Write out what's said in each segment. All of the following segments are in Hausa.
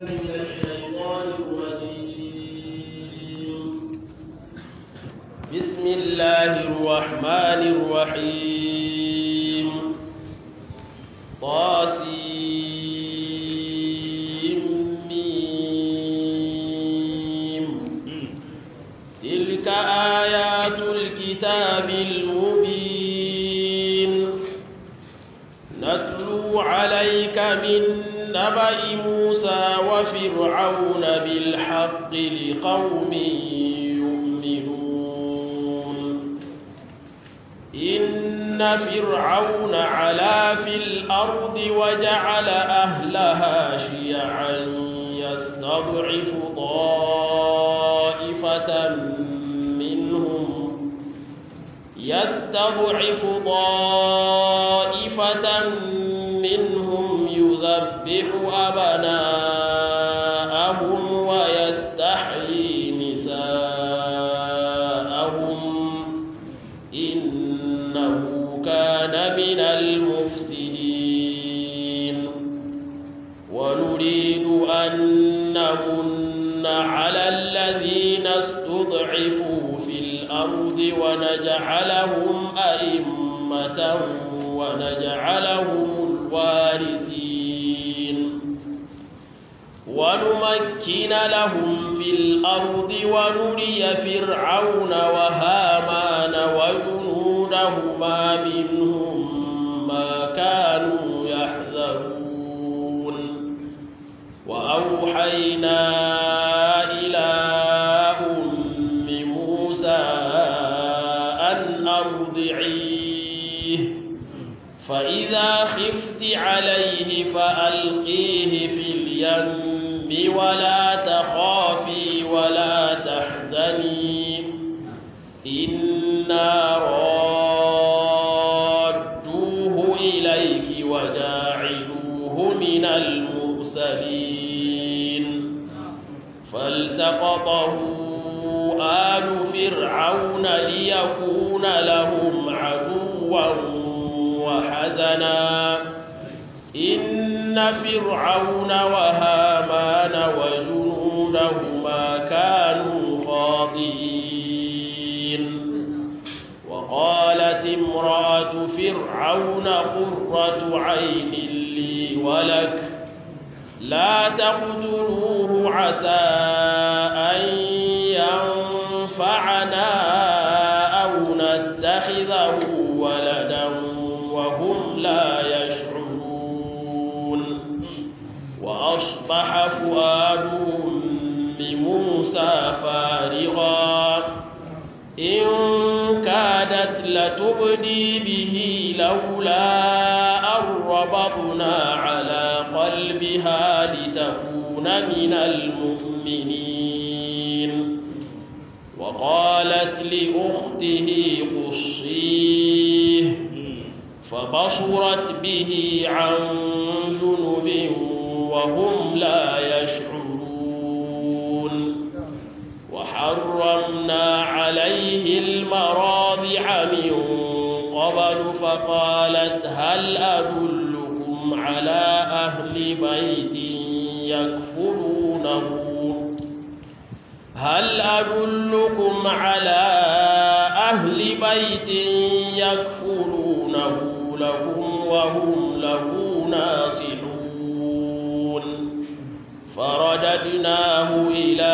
من الشيطان الرجيم بسم الله الرحمن الرحيم طاسيم تلك آيات الكتاب المبين نتلو عليك من نبأ موسى وفرعون بالحق لقوم يؤمنون إن فرعون علا في الأرض وجعل أهلها شيعا يستضعف طائفة منهم يستضعف طائفة منهم يذبح أبناءهم ويستحيي نساءهم إنه كان من المفسدين ونريد أن نمن على الذين استضعفوا في الأرض ونجعلهم أئمة ونجعلهم الوارثين ونمكن لهم في الأرض ونري فرعون وهامان وجنودهما منهم ما كانوا يحذرون وأوحينا إلى أم موسى أن أرضعيه فإذا خفت عليه فألقيه في اليم ولا تخافي ولا تحزني إنا رادوه إليك وجاعلوه من المرسلين فالتقطه آل فرعون ليكون لهم عدوا وحزنا إن فرعون وهامان وجنودهما كانوا خاطئين وقالت امرأة فرعون قرة عين لي ولك لا تقتلوه عسى أن ينفعنا أو نتخذه ولدا وهم لا يشعرون وأصبح فؤاد بموسى فارغا إن كادت لتبدي به لولا أن ربطنا على قلبها لتكون من المؤمنين وقالت لأخته قصيه فبصرت به عن جنب وهم لا يشعرون وحرمنا عليه المراضع من قبل فقالت هل أدلكم على أهل بيت يكفلونه هل أدلكم على أهل بيت يكفلونه لكم وهم له ناصحون فرددناه إلى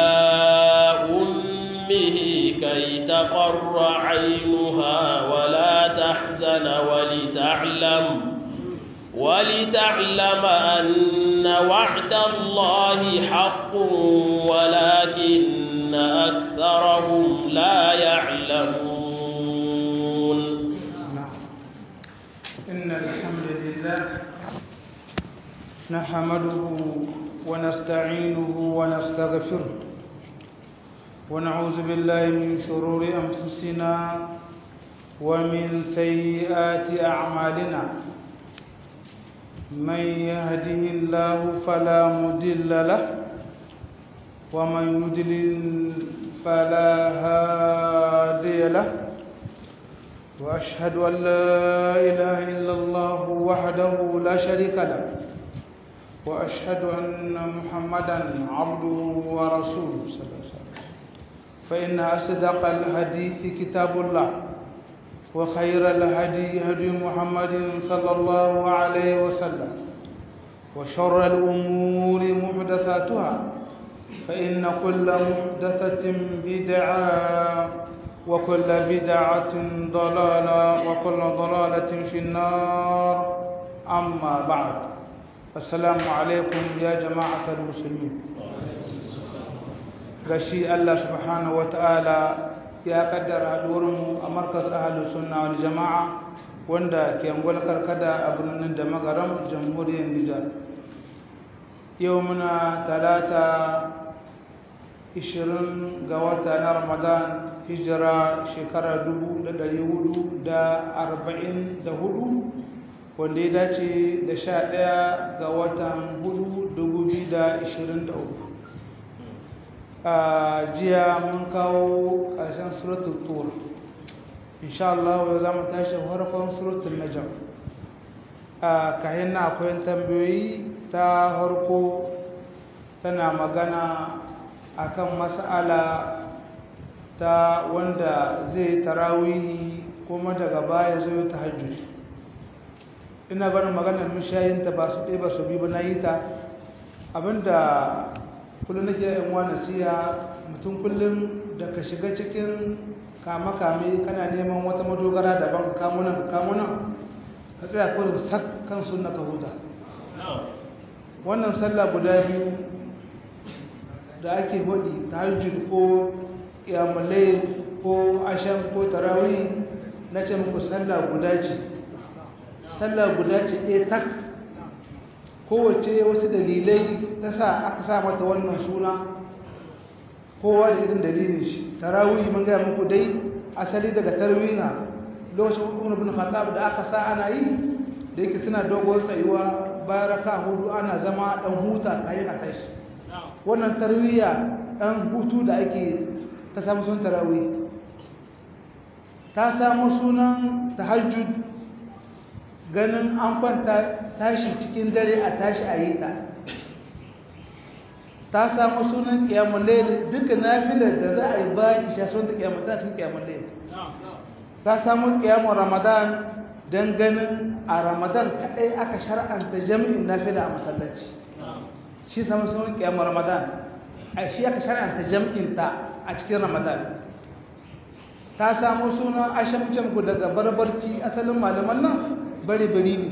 أمه كي تقر عينها ولا تحزن ولتعلم ولتعلم أن وعد الله حق ولكن أكثرهم لا يعلمون إن الحمد لله نحمده ونستعينه ونستغفره ونعوذ بالله من شرور أنفسنا ومن سيئات أعمالنا من يهده الله فلا مضل له ومن يضلل فلا هادي له وأشهد أن لا إله إلا الله وحده لا شريك له وأشهد أن محمدا عبده ورسوله صلى الله عليه وسلم فإن أصدق الحديث كتاب الله وخير الهدي هدي محمد صلى الله عليه وسلم وشر الأمور محدثاتها فإن كل محدثة بدعة وكل بدعة ضلالة وكل ضلالة في النار أما بعد السلام عليكم يا جماعة المسلمين gashi Allah subhanahu wata'ala ya kaddara haduwarmu a markaz ahalus sunna wal jama'a wanda ke angwal karkada a birnin da magaram jamhuriyar Nijar yau muna talata 20 ga wata na Ramadan hijira shekara 1444 wanda ya dace da 11 ga watan 4 a jiya mun kawo ƙarshen suratul tur insha Allah yau za mu tashi farkon suratul najm a kayan na akwai tambayoyi ta harko tana magana akan mas'ala ta wanda zai tarawihi kuma daga baya zo tahajjud ina barin maganar mishayinta ba su ɗaya ba su bi ba na yi ta abinda kullum nake yin wa nasiha mutum kullum da ka shiga cikin kame-kame kana neman wata madogara daban ka kamunan ka kamunan ka tsaya kawai da sak kan sunna ka huta wannan sallah guda biyu da ake hudi tahajjud ko iyamulai ko asham ko tarawih na ce muku sallah guda ce sallah guda ce ɗaya tak kowace wasu dalilai ta sa aka sa mata wannan suna kowa da irin dalilin shi tarawih mun gaya muku dai asali daga tarwiha lokacin umar bin khattab da aka sa ana yi da yake suna dogon tsayuwa bayan raka hudu ana zama dan huta kayan a tashi wannan tarwiya dan hutu da ake ta samu sun tarawih ta samu sunan tahajjud ganin an kwanta tashi cikin dare a tashi a yi ta ta samu sunan kiyamun laili duka nafilar da za a yi bayan isha sun ta kiyamun ta cikin kiyamun laili ta samu kiyamun ramadan don ganin a ramadan kaɗai aka shar'anta jami'in nafila a masallaci shi samu sunan kiyamun ramadan a shi aka shar'anta jami'in ta a cikin ramadan ta samu sunan ashamcin ku daga barbarci asalin malaman nan bari-bari ne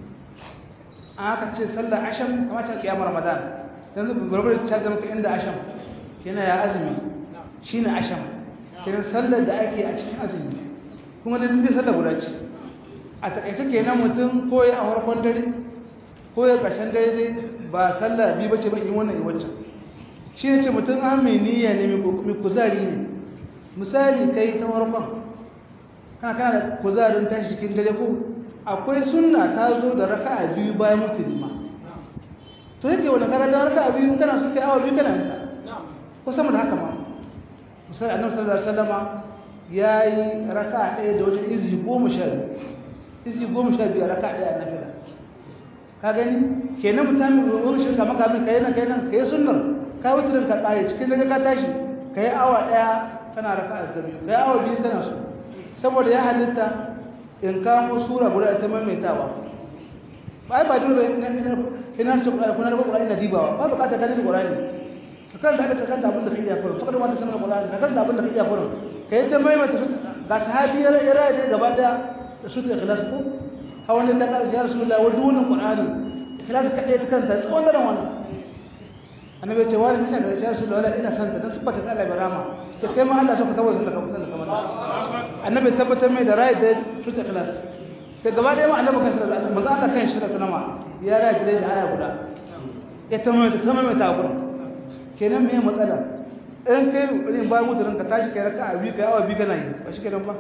aka ce sallar asham kamata kiyamar ramadan yanzu gurgurar ta zama ka inda asham kina ya azumi shine asham kina sallar da ake a cikin azumi kuma da dindin sallar guda ce a takaice kenan mutum ko ya a farkon dare ko ya ƙarshen dare dai ba sallar biyu bace ba in wannan wancan shi ne ce mutum an mai niyya ne mai kuzari ne misali kai ta farkon kana kana da kuzarin tashi cikin dare ko akwai sunna ta zo da raka'a biyu bayan musulma to yake wani kaga da raka'a biyu kana so kai awa biyu kana yanka ko sama da haka ma misali annabi sallallahu alaihi wasallam yayi raka'a ɗaya da wajen izi goma sha biyu izi goma sha biyu a raka'a ɗaya na fila ka gani kenan mutane wani shirka maka min kai nan kai nan kai sunnar ka wuturin ka kare cikin daga ka tashi kai awa ɗaya kana raka'a da biyu kai awa biyu kana so saboda ya halitta in kamo sura guda ta maimaitawa ba ba dole ina ce kuna da Qur'ani na dibawa ba bukata ka da Qur'ani ka karanta da karanta abin da kai iya kurin fakar ma ta sanar Qur'ani ka karanta abin da kai iya kurin kai ta maimaita su ga sahabiyar ira da gaba da su ta ikhlas ko hawan da ka ya Rasulullah wa dunin Qur'ani ikhlas ka dai ta kanta tsawon daren wannan annabi ya ce wani bisa ga ya Rasulullah ina son ta dan subata ta Allah barama to kai ma Allah so ka saboda da kamar da kamar annabi tabbatar mai da rai da su ta ikhlas sai gaba da yawan annabi kansa da manzo Allah kan shi da sanama ya rai da da aya guda ya tamama ta tamama ta gurin kenan me matsala in kai irin ba mutum ka tashi kai raka'a biyu kai awa biyu kana yi ba shi kenan ba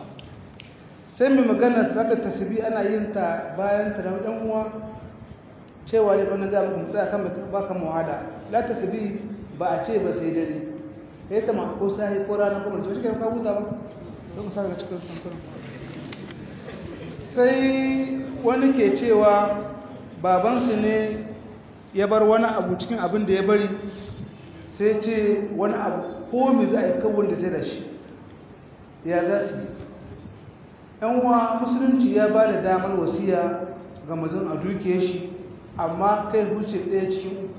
sai mai magana zaka tasbi ana yin ta bayan ta da dan uwa cewa dai wannan ga mutum tsaya kan ba kan muhada la tasbi ba a ce ba sai dare kai ta ma ko sai ko rana ko mutum shi kenan ka huta ba don ka saka cikin kankan sai wani ke cewa babansu ne ya bar wani abu cikin abin da ya bari sai ce wani abu ko me za a yi kawon da sai da shi ya za su yan uwa musulunci ya ba da damar wasiya ga mutum a duke shi amma kai huce ɗaya cikin uku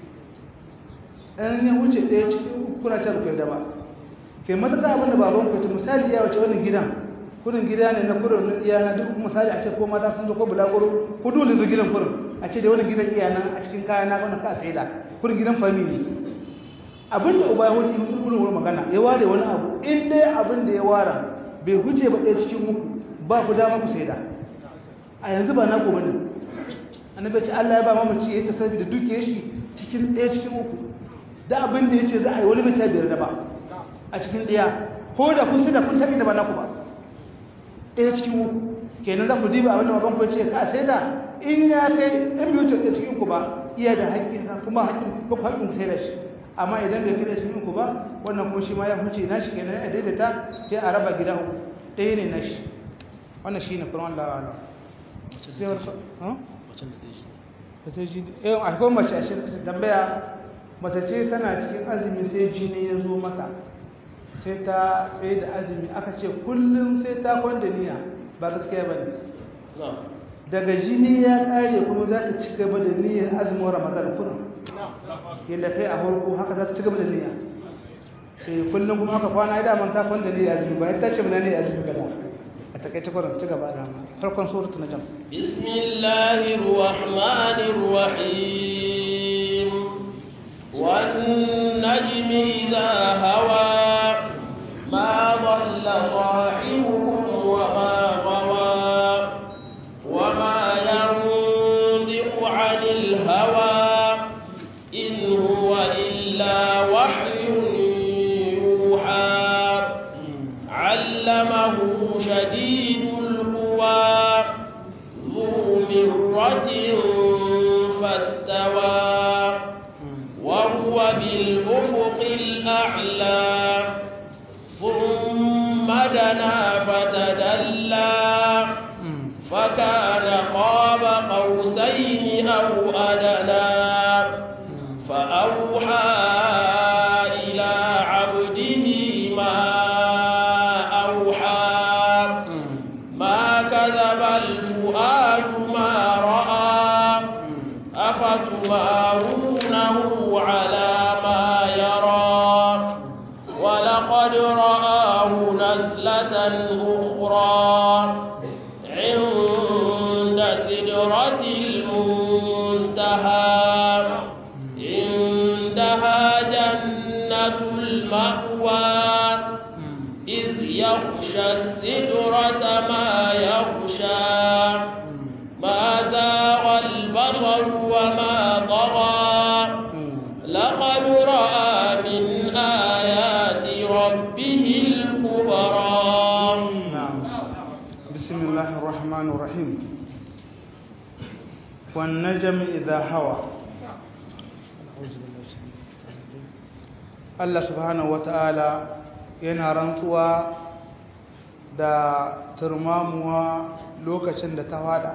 ɗan ya huce ɗaya cikin uku kuna can kai da ba ke matuƙa abin da baban ku misali ya wace wani gidan kurin gida ne na kurin na iya na duk misali a ce ko mata sun zo ko bulaguro ko dole zo gidan kurin a ce da wani gidan iya nan a cikin kaya na wannan ka sai da kurin gidan family abin da uba ya hudu kurin wurin magana ya ware wani abu in dai abin da ya ware bai huce ba ɗaya cikin uku ba ku dama ku sai da a yanzu ba na ku bane annabi ce Allah ya ba mamaci ya ta sabi da duke shi cikin ɗaya cikin uku da abin da ya ce za a yi wani bai ta biyar da ba a cikin ɗaya ko da kun sai da kun taɓi da ba na ku ba ɗaya cikin uku kenan za ku diba abin da baban ku ce ka sai da in ya kai in biyu ta ɗaya cikin uku ba iya da haƙƙin kuma haƙƙin ko haƙƙin sai da shi amma idan bai kai cikin uku ba wannan kuma shi ma ya huce na shi kenan ya daidaita sai a raba gida uku ɗaya ne na shi wannan shi ne kuma Allah wa sai wani ha ta ta ji eh akwai mace a shirka tambaya mace ce tana cikin azumi sai jini ya zo mata sai ta tsaye da azumi aka ce kullum sai ta kwanda niyya ba gaskiya ba ne daga jini ya kare kuma za ta ci gaba da niyyar azumin ramadan kullum yadda kai a farko haka za ta ci gaba da niyya eh kullum kuma haka kwana ya daman ta kwanda niyya azumi ba ta ce mana ne azumi gaba a takaice kullum ci gaba da farkon suratul najm bismillahir rahmanir rahim wan najmi idha hawa ما ضل صاحبكم وما غوى وما ينطق عن الهوى إن هو إلا وحي يوحى علمه شديد القوى ذو مرة فاستوى وهو بالأفق الأعلى ثم دنا فتدلى فكان قاب قوسين أو أدنى فأوحى إلى عبده ما أوحى ما كذب الفؤاد ما رأى أفتمارونه على ما يرى ولقد رآه نزلة أخرى عند سدرة المنتهى عندها جنة المأوى إذ يغشى السدرة ما يغشى ما زاغ البصر وما طغى لقد رأى من آيات ربه الكبرى نعم بسم الله الرحمن الرحيم والنجم إذا هوى Allah subhanahu wata'ala yana rantsuwa da turmamuwa lokacin da ta fada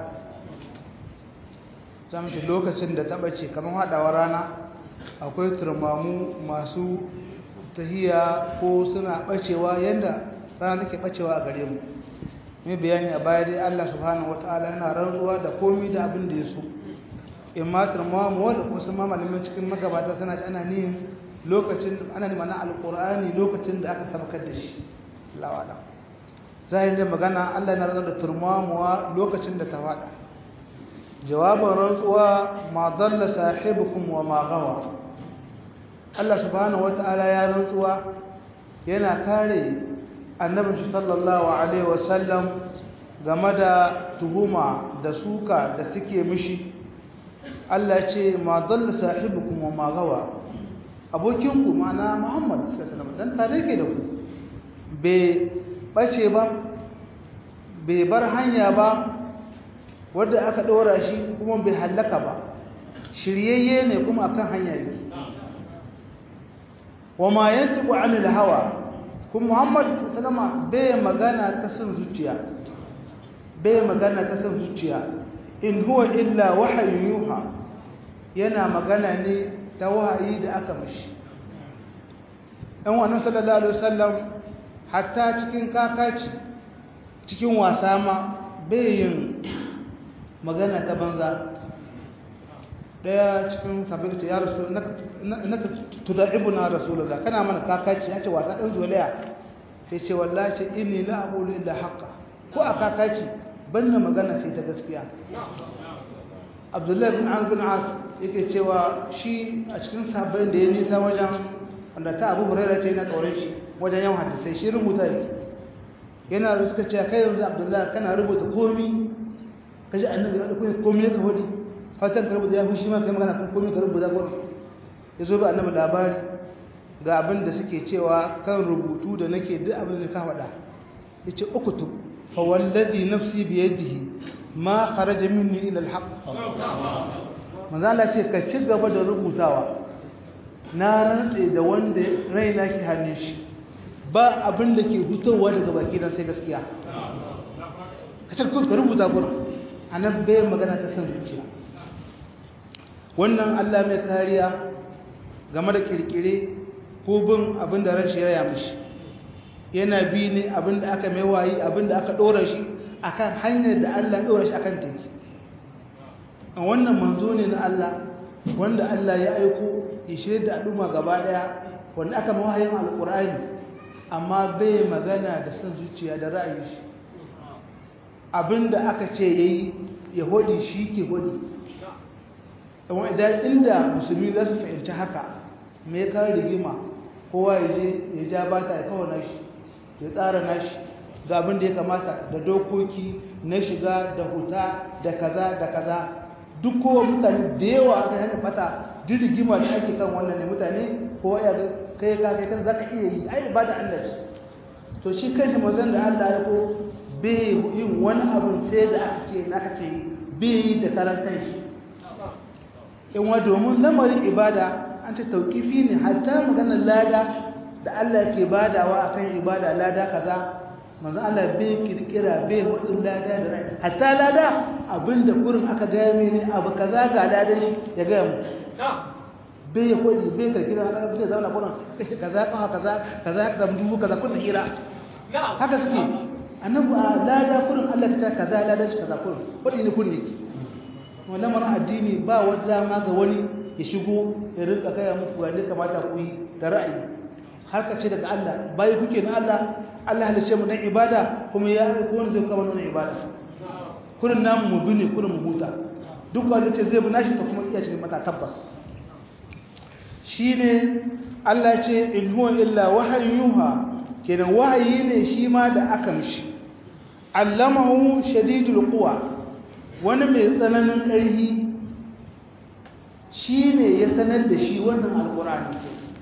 zamci lokacin da ta bace kamar hadawar rana akwai turmamu masu tahiya ko suna bacewa yanda rana take bacewa a gare mu mai bayani a baya dai Allah subhanahu wataala yana rantsuwa da komai da abin da ya so in ma turmamu wanda kusa ma malamin cikin magabata suna ci ana nihin lokacin ana neman alqur'ani lokacin da aka sabkar da shi Allah wa'ala zahirin da magana Allah yana rantsuwa da turmamuwa lokacin da ta fada jawabin rantsuwa ma dalla sahibukum wa ma gawa Allah subhanahu wata'ala ya rantsuwa yana kare annabin shi sallallahu alaihi wasallam game da tuhuma da suka da suke mishi Allah ce ma dalla sahibukum wa ma gawa abokinku ma'ana Muhammad sallallahu alaihi wasallam dan tare ke da ku bai bace ba bai bar hanya ba wadda aka ɗora shi kuma bai hallaka ba shiryayye ne kuma akan hanya yake wa ma yantiqu anil hawa kuma Muhammad sallama bai magana ta san zuciya bai magana ta san zuciya in huwa illa wahyu yuha yana magana ne ta wahayi da aka mashi ɗan wannan sallallahu alaihi wasallam hatta cikin kakaci cikin wasa ma bayin magana ta banza daya cikin sabbin ce ya rasu naka tuda'ibu na rasulullah kana mana kakaci ya ce wasa ɗan zolaya sai ce wallahi ce inni la aqulu illa haqqa ko a kakaci banna magana sai ta gaskiya abdullahi bin amr bin as yake cewa shi a cikin sabbin da ya nisa wajen wanda ta abu huraira ce yana tsoron shi wajen yawan hadisai shi rubuta yake yana da suka ce kai yanzu abdullahi kana rubuta komi kaji annabi ya dauko komi ya kawadi fatan ka rubuta ya fushi ma kai magana kan komi ka rubuta gurin ya zo ba annabi labari ga abin da suke cewa kan rubutu da nake duk abin da ka faɗa yace ukutub fa wallazi nafsi bi yadihi ma kharaja minni ila alhaq manzo Allah ce ka ci gaba da rubutawa na rantse da wanda raina ke hannun shi ba abin da ke fitowa daga baki dan sai gaskiya ka ce ka rubuta gurin anan bai magana ta san zuciya wannan Allah mai kariya game da kirkire ko bin abin da ran shi ya mishi yana bi ne abin da aka mai wayi abin da aka dora shi akan hanyar da Allah dora shi akan take a wannan manzo ne na Allah wanda Allah ya aiko ya shirye da al'umma gaba daya wanda aka mawayin alqur'ani amma bai magana da san zuciya da ra'ayi shi abinda aka ce yayi ya hodi shi ke hodi amma idan inda musulmi za su fahimci haka me ka rigima kowa ya je ya ja bata ya kawo nashi ya tsara nashi ga abin da ya kamata da dokoki na shiga da huta da kaza da kaza duk kowa mutane da yawa aka hanyar fata duk rigima da ake kan wannan ne mutane kowa ya kai ka kai kan zaka iya yi ai ibada Allah ce to shi kanshi manzon da Allah ya ko bai yin wani abu sai da aka ce aka ce bai yi da karan kanshi in wa domin lamarin ibada an ce tauqifi ne hatta maganar lada da Allah ke badawa akan ibada lada kaza manzo Allah bai kirkira bai wadin lada da rai hatta lada abinda kurin aka ga mini abu kaza ga lada shi ya ga mu bai hodi bai kirkira aka bai zauna kurin kaza kaza kaza kaza kaza dubu kaza kun hira haka suke annabi lada kurin Allah ta kaza lada shi kaza kurin wadi ne kun niki wannan mara addini ba wanda ma ga wani ya shigo ya rinka kai muku ga kamata ku yi da ra'ayi harka ce daga Allah bai kuke na Allah Allah halice mu dan ibada kuma ya aiko wani zai kama nuna ibada kurin namu mu bi ne kurin mu huta duk wanda ce zai bi nashi ta kuma iya cikin mata tabbas shine Allah ce in huwa illa wahayin yuha kenan wahayi ne shi ma da aka mishi allamahu shadidul quwa wani mai tsananin ƙarfi shine ya sanar da shi wannan alqur'ani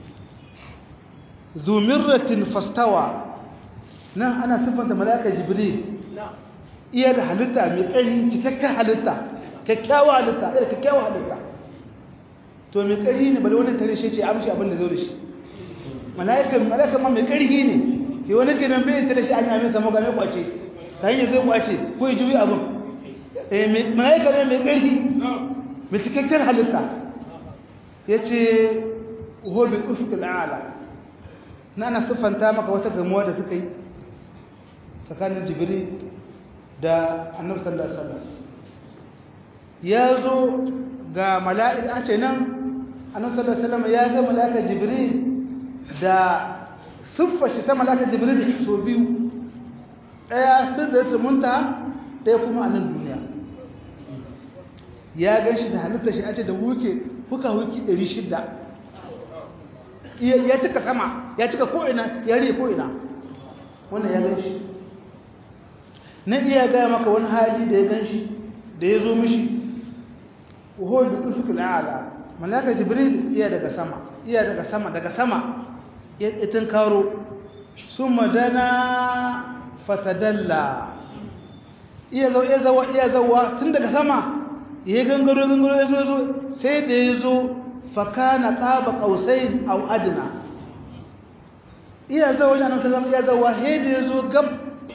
zumirratin fastawa nan ana siffanta malaka jibril iya da halitta mai ƙarfi cikakken halitta kyakkyawa halitta iya kyakkyawa halitta to mai ƙarfi ne bale wani tare shi ce amshi abin da zo da shi mala'ikan mala'ikan ma mai ƙarfi ne ke wani kenan bai tare shi an yamin samu ga mai kwace ta hanyar zai kwace ko ya juyi abin mala'ikan ne mai ƙarfi mai cikakken halitta ya ce hobin ufukul ala na ana siffanta maka wata gamuwa da suka yi tsakanin jibril da annabi sallallahu alaihi wasallam ya zo ga mala'ika an ce nan annabi sallallahu alaihi wasallam ya ga mala'ika jibril da siffar shi ta mala'ika jibril so biyu daya sidratul muntaha daya kuma a nan duniya ya gan shi da halitta shi an ce da wuke fuka wuki 600 ya cika sama ya cika ko'ina ya riye ko'ina wannan ya gan shi na iya gaya maka wani hali da ya gan shi da ya zo mishi wuhol da ufukul ala malaka jibril iya daga sama iya daga sama daga sama ya itin karo sun madana fatadalla iya zo iya zawa iya zawa tun daga sama ya gangaro gangaro ya zo zo sai da ya zo fakana qaba qausain aw adna iya zawa wajen annabi sallallahu iya zawa he da ya zo gab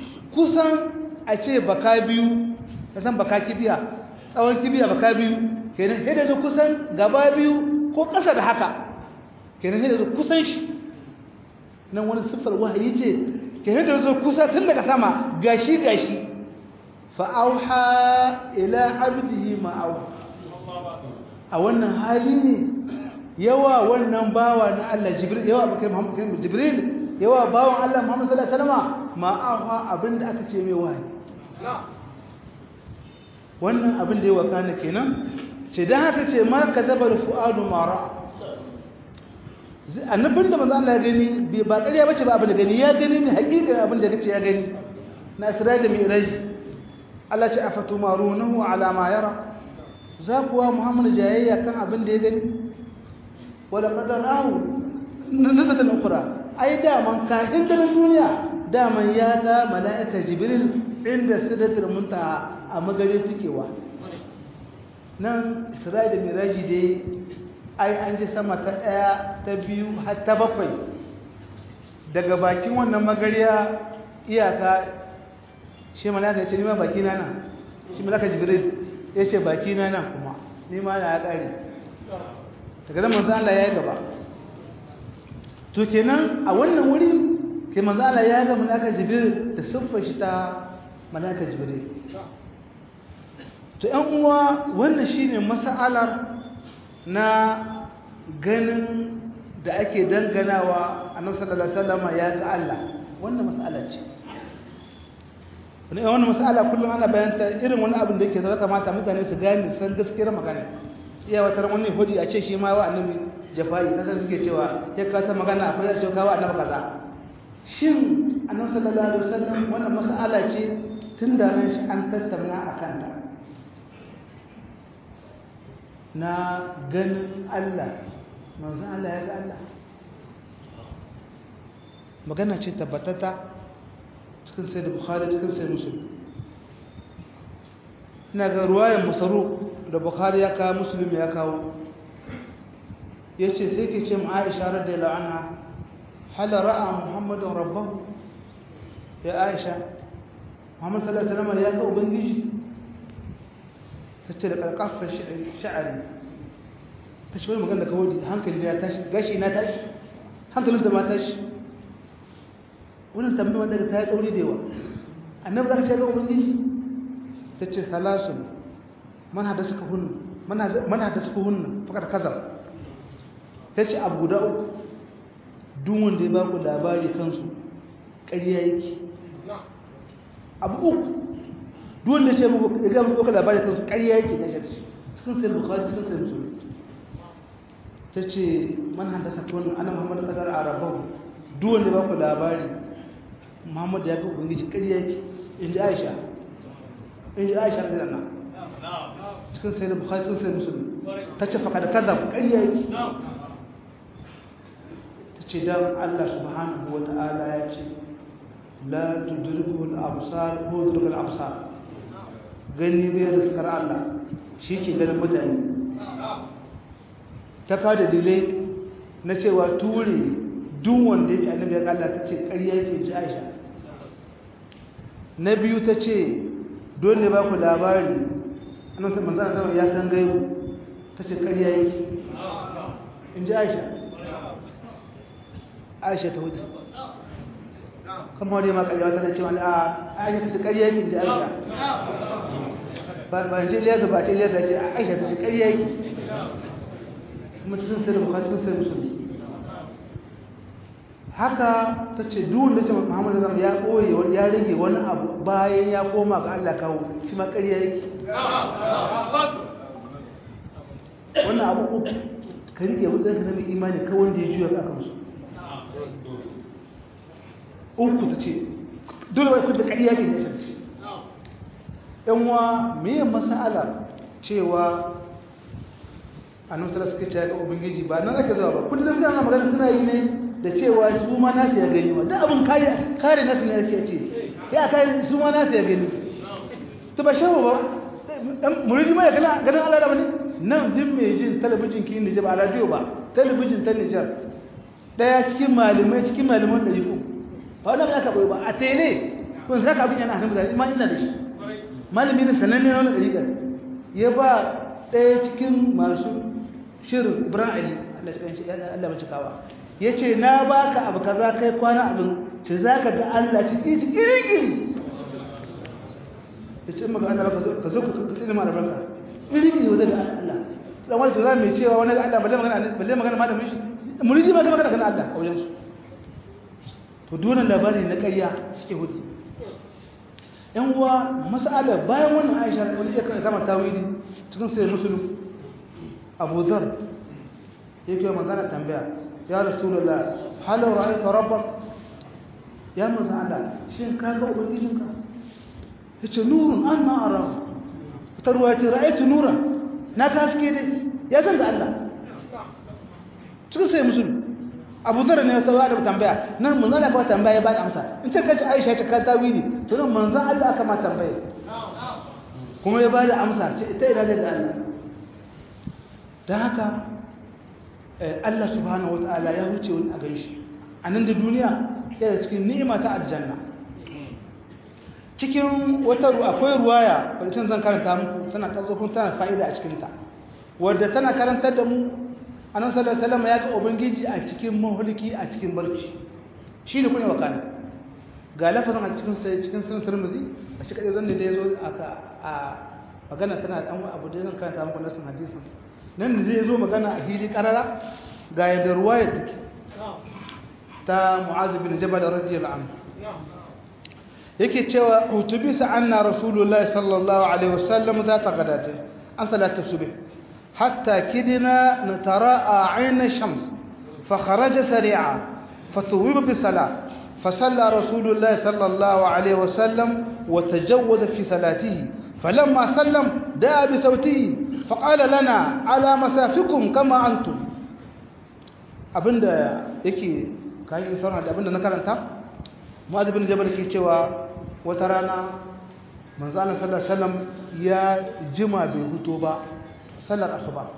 kusan a ce baka biyu ka san baka kibiya tsawon kibiya baka biyu kenan sai da zo kusan gaba biyu ko ƙasa da haka kenan sai da zo kusan shi nan wani siffar wahayi ce kenan da zo kusa tun daga sama gashi gashi fa auha ila abdihi ma auha a wannan hali ne yawa wannan bawa na Allah Jibril yawa bakai Muhammad Jibril yawa bawan Allah Muhammad sallallahu alaihi wasallam ma auha abinda aka ce mai wahayi wannan abin da ya wakana kenan ce dan haka ce ma kadabal fuadu mara annabin da manzo Allah ya gani ba ƙarya bace ba abin da gani ya gani ne hakika abin da kace ya gani na Isra'ila da Mi'raj Allah ce afatumarunahu ala ma yara za kuwa Muhammad jayayya kan abin da ya gani wala qadarahu nazatan ukhra ai da man kafin da duniya da man ya ga mala'ika Jibril inda sidratul muntaha a magare tukewa nan Isra'ila da Mi'raj dai ai an ji sama ta ɗaya ta biyu har ta bakwai daga bakin wannan magariya iyaka shi malaka ya ce nima baki na nan shi malaka jibril ya ce baki na nan kuma nima na ya ƙare daga zan manzan Allah ya yi gaba to kenan a wannan wuri ke manzan Allah ya ga malaka jibril da siffar shi ta malaka jibril to ‘yan uwa wannan shine mas'alar na ganin da ake danganawa annabi sallallahu alaihi wasallam ya ga Allah wannan mas'ala ce wannan mas'ala kullum ana bayanta irin wani abin da yake zama kamata mutane su gane san gaskiyar magana iya wata wani hudi a ce shi ma wa annabi jafai kasan suke cewa ya ka ta magana akwai ya ce ka wa annabi kaza shin annabi sallallahu alaihi wasallam wannan mas'ala ce tun da ran shi an tattauna akan ta na ganin Allah manzan Allah ya ga Allah magana ce tabbatata cikin sai da bukhari cikin sai musulun ina ga ruwayan musaru da bukhari ya kawo musulun ya kawo ya ce sai ke ce ma'aisha radda la'ana hala ra'a muhammadun rabbahu ya aisha muhammadu sallallahu alaihi wasallam ya ga ubangiji ta ce da ƙarƙafar sha'ari ta ce wani magana da kawai hankali ya tashi gashi na tashi hankalin da ma tashi wannan tambayi wanda ta yi tsauri da yawa annabi za ka ce ga ubangiji ta ce salasun mana da suka hunnu mana da suka hunnu fakar kazar ta ce abu guda uku duk wanda ya baku labari kansu ƙarya yake abu uku dole ce muku ya ga muku labari kansu ƙarya yake ga shi sun sai bukhari sun sai musulmi tace man haddasa kun ana muhammad qadar arabahu duk wanda ba ku labari muhammad ya ga ubangiji ƙarya yake inji aisha inji aisha radiyallahu anha cikin sai bukhari sun sai musulmi tace fa kada kaza ƙarya yake tace dan Allah subhanahu wa ta'ala ya ce la tudrikul absar ko tudrikul absar gani bai riskar Allah shi ke ganin mutane ta kawo dalilai na cewa ture duk wanda ya ce annabi ya Allah ta ce ƙarya yake ji Aisha na biyu ta ce dole ba ku labari annabi sai manzo Allah ya san gaibu ta ce ƙarya yake in ji Aisha Aisha ta hudu kamar wani ma ƙarya tana cewa a Aisha ta ce ƙarya yake in ji Aisha ba ce liyarsa ba ce liyarsa ce aisha ta ce ƙarya yake kuma cikin sai da bukatu cikin sai musulmi haka ta ce duwun da ce muhammadu zama ya ɓoye ya rage wani abu bayan ya koma ga allah kawo shi ma ƙarya yake wannan abu uku ka rike matsayin ka na mai imani kawai wanda ya juya ga kansu uku ta ce dole wai kuta ƙarya ke ne ta ce yanwa meye masala cewa annabi sallallahu alaihi wasallam ga ubangiji ba nan ake zuwa ba kullum sai ana magana suna yi ne da cewa su ma nasu ya gani wa duk abin kare kare nasu ne yake ce ya kare su ma nasu ya gani to ba shawo ba dan muridi ma ya gana ganin Allah da bane nan duk mai jin talabijin kin Nijar ba radio ba talabijin ta Nijar daya cikin malamai cikin malaman da yifu ba wannan aka koyi ba a tele kun saka abin yana hannun mutane ma ina da shi malami ne sananne na wani ɗariƙar ya ba ɗaya cikin masu shirin ibrahim ali allah mace kawa ya ce na baka abu kaza kai kwana abin ce za ka ga allah cikin shi iri-iri ya ce maka allah ka zo ka tsini ma da barka iri-iri wa zai ga allah dan wani to za mai cewa wani ga allah balle magana balle magana malamin shi muriji ma ga magana kana allah a wajen su to dunan labari na ƙarya suke hudu yan uwa mas'ala bayan wannan aisha wani ya kama tawili cikin sai musulun abu dhar yake wa manzana tambaya ya rasulullah hal ra'aita rabbak ya manzo Allah shin ka ga ubangijinka yace nurun anna ara ta ruwa ce ra'aitu nuran na ka haske dai ya san da Allah cikin sai musulun abu dhar ne ta da tambaya nan manzo Allah ka tambaya ya ba da amsa in ce kace aisha ta ka tawili to nan manzo Allah aka ma tambaya kuma ya ba da amsa ce ita ina da Allah don haka Allah subhanahu wata'ala ya wuce wani a gan shi a nan da duniya yana cikin ni'ima ta aljanna cikin wata akwai ruwaya wadda can zan karanta muku tana ƙasofin tana fa'ida a cikinta wadda tana karantar da mu a nan sallar salama ya ga ubangiji a cikin mahulki a cikin barci shi ne kuna wakana ga lafazin a cikin sai cikin sunan turmuzi a shi kaɗai zan da ya zo a magana tana da abu da zan karanta muku nasin hadisin nan da zai zo magana a hili karara ga yadda ruwaya take ta mu'az bin jabal radiyallahu anhu yake cewa utubisa anna rasulullahi sallallahu alaihi wasallam za ta gadata an salatu subh hatta kidina natara'a ayna shams fa kharaja sari'a fa thuwiba bi salah فصلى رسول الله صلى الله عليه وسلم وتجوز في صلاته فلما سلم دعا بصوته فقال لنا على مسافكم كما أنتم abinda yake kayan sauran da abinda na karanta mu'adh bin jabal ke cewa wata rana manzo Allah sallallahu alaihi wasallam ya jima bai huto ba sallar asuba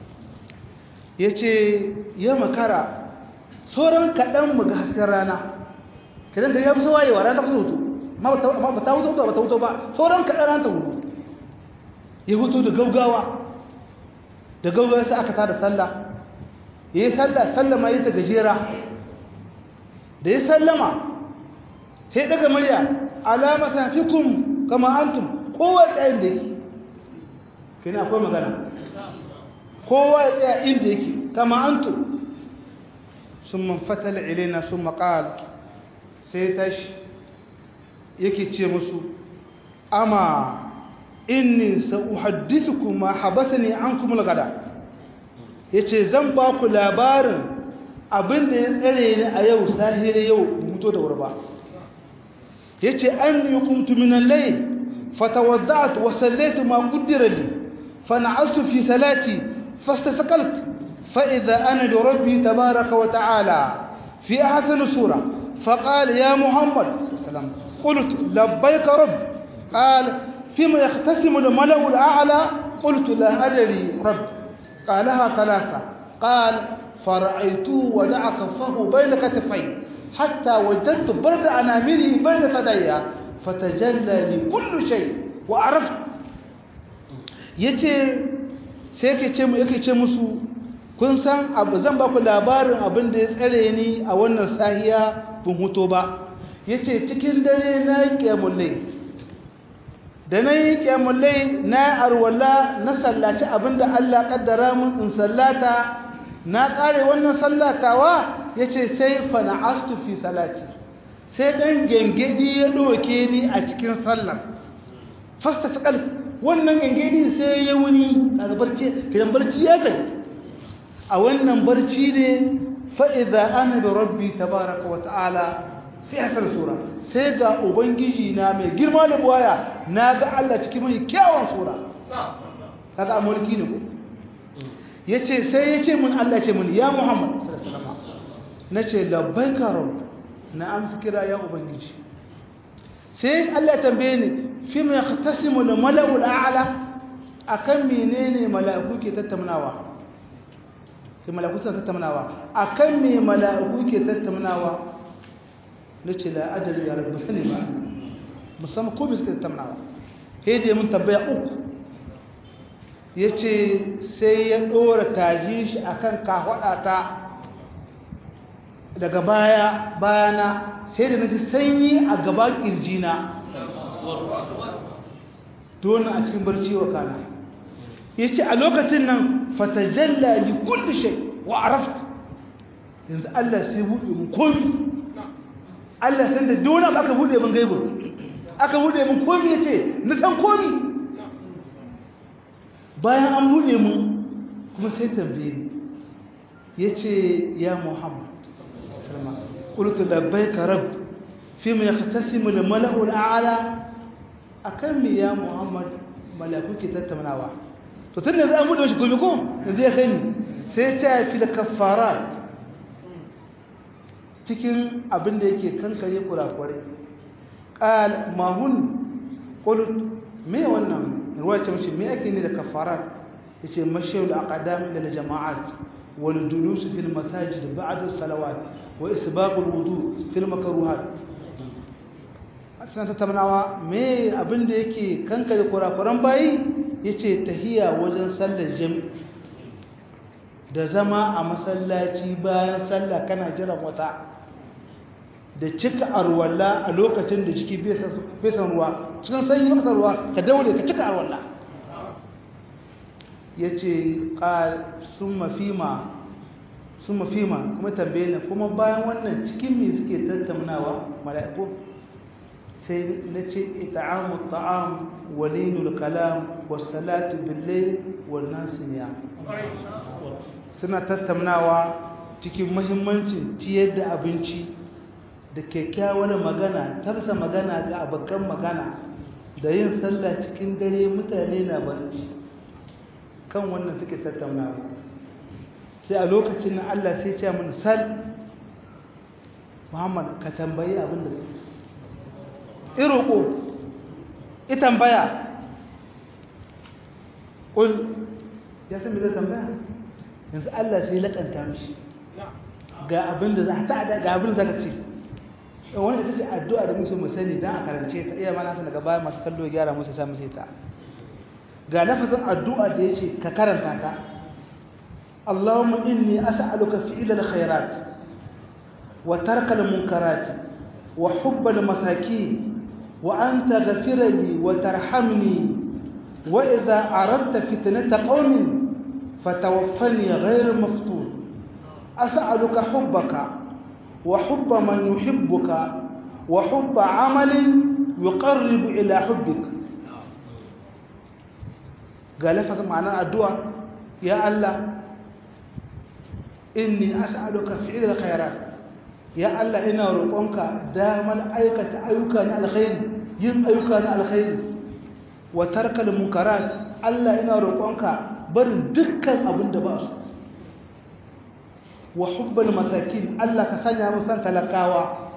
yace ya makara sauran kadan mu ga hasken rana kidan da ya fi waye wa rana ta hutu amma ba ta hutu ba ta hutu ba sauran kadan ran ta hutu ya hutu da gaugawa da gaugawa sai aka tada sallah yayi sallah sallama yi ta gajera da ya sallama sai daga murya ala masafikum kama antum kowa tsayin da yake kina akwai magana kowa ya tsaya inda yake kama antum sun man fatala ilaina sun maƙal sai tashi yake ce musu ama inni sa'uhaddithukum ma habasani ankum al-gada yace zan ba ku labarin abin da ya tsare ni a yau sahire yau muto da wurba yace anni qumtu min al-layl fatawadda'tu wa sallaytu ma qaddara li fana'astu fi salati fastasqaltu fa idha ana bi rabbi tabaaraka wa ta'ala fi ahsani sura فقال يا محمد صلى الله عليه وسلم قلت لبيك رب قال فيما يختسم الملأ الأعلى قلت لا أدري رب قالها ثلاثة قال فرأيته ودع كفه بين كتفي حتى وجدت برد أنامله بين ثدي فتجلى لي كل شيء وعرفت yace sai yake ce yake ce musu kun san abu zan ba ku labarin abin da ya tsare ni a wannan sahiya bin huto ba yace cikin dare na yi kyamullai da na yi kyamullai na arwala na sallaci abin da Allah kaddara mun in sallata na kare wannan sallatawa yace sai fa na'astu fi salati sai dan gengedi ya doke ni a cikin sallar fasta sakal wannan gengedi sai ya wuni daga barci kidan barci ya tafi a wannan barci ne fa'iza ana da rabbi tabaraka wa ta'ala fi hasar sura sai ga ubangiji na mai girma da buwaya na ga Allah cikin mai kyawun sura kaga a mulki ne ku ya ce sai ya ce mun Allah ce mun ya muhammad na ce labbai karo na amsa kira ya ubangiji sai Allah tambaye ni fi mai tasimu da mala'ul a'ala akan menene mala'iku ke tattaunawa sai mala'iku suna tattaunawa a kan me mala'iku ke tattaunawa na ce la adali ya rabu sani ba musamman ko suke tattaunawa sai dai mun tambaya uku ya ce sai ya ɗora taji shi a kan kafaɗata daga baya bayana sai da na ji sanyi a gaban ƙirjina dole a cikin barci wa kana ya ce a lokacin nan fatajalla li kulli shay wa arafta yanzu Allah sai buɗe mun komi Allah san da dole aka buɗe mun gaibu aka buɗe mun komi yace na san komi bayan an buɗe mun kuma sai tambaye ni yace ya Muhammad sallama qultu labbaika rabb fima yaqtasimu al-mala'u al-a'la akan mi ya Muhammad malaku ke tattaunawa to tunda zai an buɗe shi komi ko yanzu ya sani sai ya ce fi da kaffarat cikin abin da yake kankare kurakurai ƙal mahun ƙulut me wannan ruwa ce mace me ake ne da kafarat ya ce mashiyar aqdam da jama'at wal julus fil masajid ba'da salawat wa isbaqul wudu fil makruhat asana tattaunawa me abin da yake kankare kurakuran bayi yace tahiya wajen sallar jami'i da zama a masallaci bayan sallah kana jiran wata da cika arwalla a lokacin da ciki fesan ruwa cikin sanyi masa ruwa ka daure ka cika arwalla ya ce sun mafima sun mafima kuma tambaye na kuma bayan wannan cikin me suke tattaunawa mala'iku sai na ce ita'amu ta'am walinul kalam wasalatu billai wannan siniya suna tattaunawa cikin mahimmancin ciyar da abinci da kyakkyawar magana tarsa magana ga abokan magana da yin sallah cikin dare mutane na barci kan wannan suke tattaunawa sai a lokacin na Allah sai ce mun sal Muhammad ka tambayi abin da iroko i tambaya ƙul ya san me zai tambaya yanzu Allah sai laƙanta mishi ga abin da za ta ga abin da zaka ce wani ita ce addu'a da musu musani don a karance ta iya mana daga baya masu kallo ya gyara musu sami sai ta ga lafazin addu'a da ya ce ka karanta ta Allahumma inni as'aluka fi'ila al-khairat wa tarka al-munkarat wa hubba al-masakin wa anta ghafira li wa tarhamni wa idha aradta fitnata qaumin fatawaffani ghayra maftun as'aluka hubbaka وحب من يحبك وحب عمل يقرب إلى حبك قال لفظ معنى الدعاء يا الله إني أسألك فعل الخيرات يا الله إنا رقونك دائما أيكة أيكان الخير yin ayyuka na alkhairi wa tarkal munkarat Allah ina roƙonka barin dukkan abin da ba su wa hubbal masakin Allah ka sanya mu san talakawa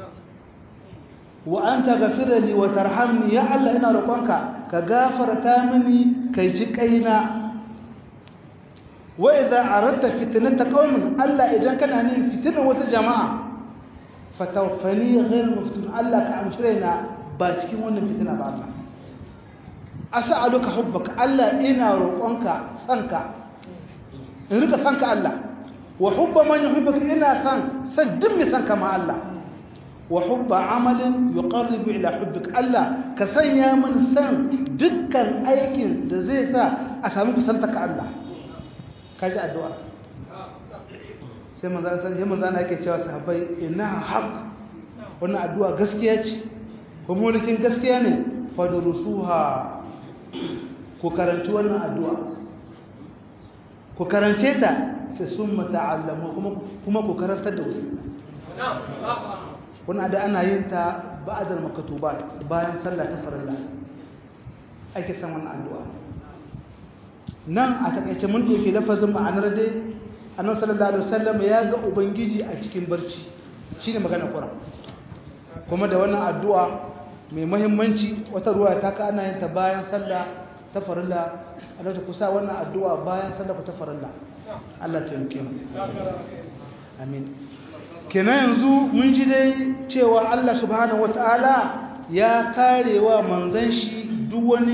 wa anta ghafirli wa tarhamni ya Allah ina roƙonka ka gafarta mini kai ji kaina wa idza aradta fitnata qaumin Allah idan kana ne fitnar wata jama'a fatawaffani ghayr maftun Allah ka amshirena ba cikin wannan fitina ba Allah as'aluka hubbaka Allah ina roƙonka sanka in rika sanka Allah wa hubba man yuhibbuka ina san san duk mai sanka ma Allah wa hubba amalin yuqarribu ila hubbik Allah ka sanya min san dukkan aikin da zai sa a samu kusantaka Allah kaji addu'a sai manzan sai manzan yake cewa sahabbai inna haqq wannan addu'a gaskiya ce kuma mulkin gaskiya ne fadrusuha ku karanci wannan addu'a ku karance ta sai summa ta'allamu kuma kuma ku karantar da wasu wannan da ana yin ta ba'dal maktubat bayan sallah ta farilla ake san wannan addu'a nan a takaice mun doke lafazin ma'anar dai annabi sallallahu alaihi wasallam ya ga ubangiji a cikin barci shine magana Qur'an kuma da wannan addu'a mai muhimmanci wata ruwa ta ka ana yin ta bayan sallah ta farilla Allah ta kusa wannan addu'a bayan sallah ta farilla Allah ta yanke mu amin kenan yanzu mun ji dai cewa Allah subhanahu wataala ya karewa manzon shi duk wani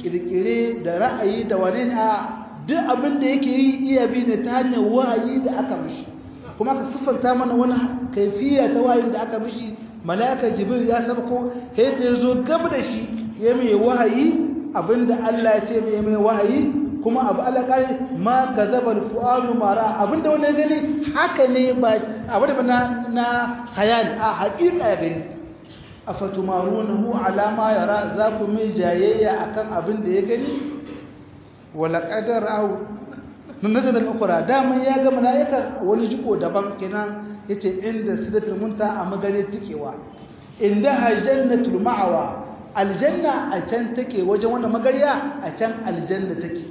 kirkire da ra'ayi da wane ne a duk abin da yake yi iya bi ne ta hanyar wahayi da aka mishi kuma ka siffanta mana wani kaifiya ta wahayin da aka mishi mala'ika jibril ya sabko sai da yazo gaba da shi ya mai wahayi abinda Allah ya ce mai mai wahayi kuma abu Allah kare ma kazaba fu'alu mara abinda wani ya gani haka ne ba abinda na na khayal a haƙiƙa ya gani afatumarunahu ala ma yara za ku mai jayayya akan abin da ya gani wala qadar au nazala al-ukhra daman ya ga malaika wani jiko daban kenan yace inda sidratul munta a magare tikewa inda jannatul ma'awa aljanna a can take wajen wannan magariya a can aljanna take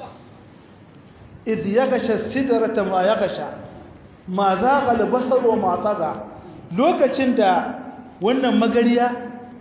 idh yaghsha sidrata ma yaghsha ma zaqa al-basar wa ma taga lokacin da wannan magariya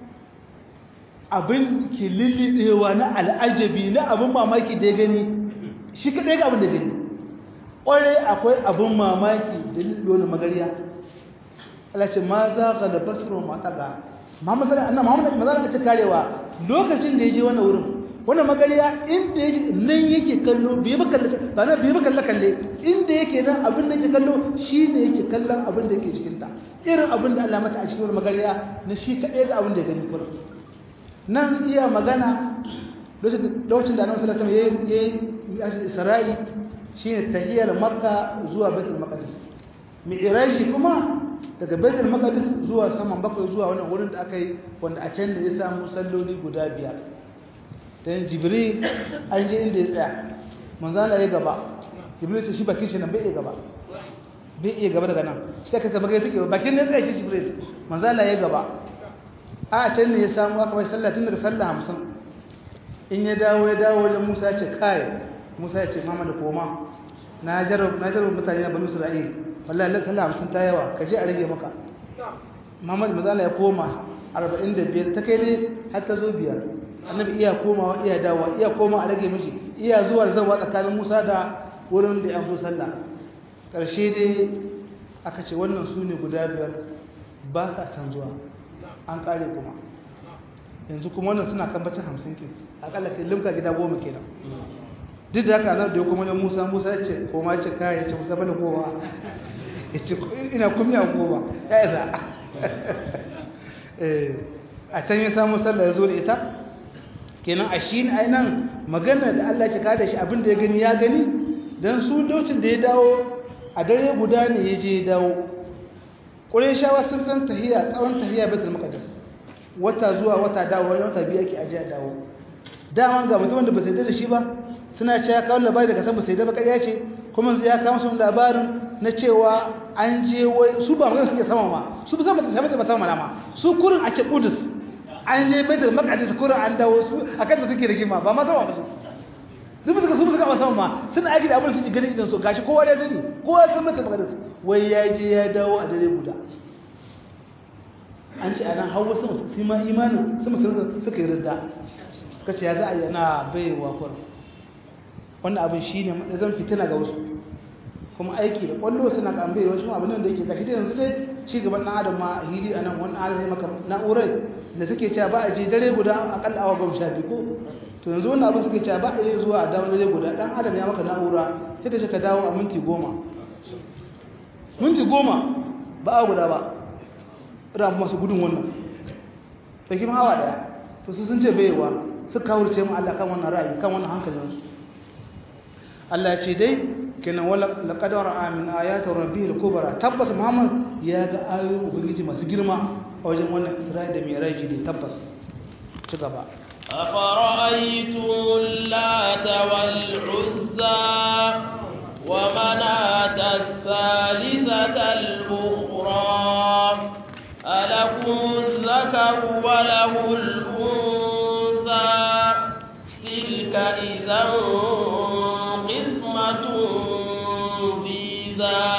abin ke lillidewa na al'ajabi na abin mamaki da ya gani shi kaɗai ga abin da gani ƙwarai akwai abin mamaki da lillidewa na magariya alace ma za ka da basirin mataga muhammadu annan muhammadu mazana ta karewa lokacin da ya je wannan wurin wannan magariya inda ya nan yake kallo bai ba kalle ba na bai ba kalle kalle inda yake nan abin da yake kallo shine yake kallon abin da yake cikin ta irin abin da Allah mata a cikin magariya na shi kaɗai ga abin da ya gani kurum nan iya magana lokacin da annabi sallallahu alaihi wasallam yayi Isra'i shine tahiyar Makka zuwa Baitul Maqdis mi'raji kuma daga Baitul Maqdis zuwa saman bakwai zuwa wannan wurin da aka yi wanda a can da ya samu salloli guda biyar dan Jibril an je inda ya tsaya manzo Allah ya gaba Jibril sai shi bakin shi nan bai iya gaba bai iya gaba daga nan sai ka tabbata take bakin ne tsaya shi Jibril manzo Allah ya gaba a can ne ya samu aka bai sallah tun daga sallah hamsin in ya dawo ya dawo wajen musa ya ce kai musa ya ce mama da koma na jarraba mutane na banu isra'il wallahi lan sallah hamsin ta yawa ka je a rage maka mama da mazala ya koma arba'in da biyar ta kai ne har ta zo biyar annabi iya komawa iya dawowa iya koma a rage mishi iya zuwa da zawa tsakanin musa da wurin da ya zo sallah ƙarshe dai aka ce wannan su ne guda biyar ba sa canzuwa an kare kuma yanzu kuma wannan suna kan bacin hamsin ke akalla ke limka gida goma kenan duk da haka nan da ya kuma wajen musa musa ya ce koma ce kaya ya ce musa bane goma ya ce ina kumiya goma ya isa a can ya samu sallah ya zo da ita kenan a shi ne nan magana da allah ke kada shi abin da ya gani ya gani don su lokacin da ya dawo a dare guda ne ya je ya dawo ƙureshawa sun san tahiya tsawon tahiya betul maqdis wata zuwa wata dawo wani wata biyu ake ajiya dawo daman ga mutum da ba sai da shi ba suna cewa kawo labari daga san ba sai da ba ƙarya ce kuma ya kawo musu labarin na cewa an je wai su ba magana suke sama ma su ba sama ta sama ma su kurin a ce kudus an je betul maqdis kurin an dawo su akan da suke rigima ba ma sama ba su duk suka su suka ba sama ma suna aiki da abin su gani idan su gashi kowa ya sani kowa san betul maqdis wai ya je ya dawo a dare guda an ce a nan hau wasu masu ma imanin su musulun suka yi rinda kace ya za a yana baiwa kwar wannan abin shi ne zan fitina ga wasu kuma aiki da kwallo suna kan bai wasu abin da yake gashi da yanzu dai ci gaban ɗan adam ma hili a nan wani adam ya maka na'urar da suke cewa ba a je dare guda akalla awa goma sha biyu ko to yanzu wannan abin suke cewa ba a yi zuwa a dawo dare guda ɗan adam ya maka na'ura sai ka ce ka dawo a minti goma minti goma ba a guda ba ran masu gudun wannan bai kima hawa daya to su sun ce baiwa su kawurce mu Allah kan wannan ra'ayi kan wannan hankalin su Allah ya ce dai kenan wala laqad ra'a min ayati rabbil kubra tabbas Muhammad ya ga ayoyin ubangiji masu girma a wajen wannan Isra'i da Mi'raj ne tabbas ci gaba أفرأيتم اللات والعزى ومناة الثالثة الأخرى ألكم الذكر وله الأنثى تلك إذا قسمة ضيزى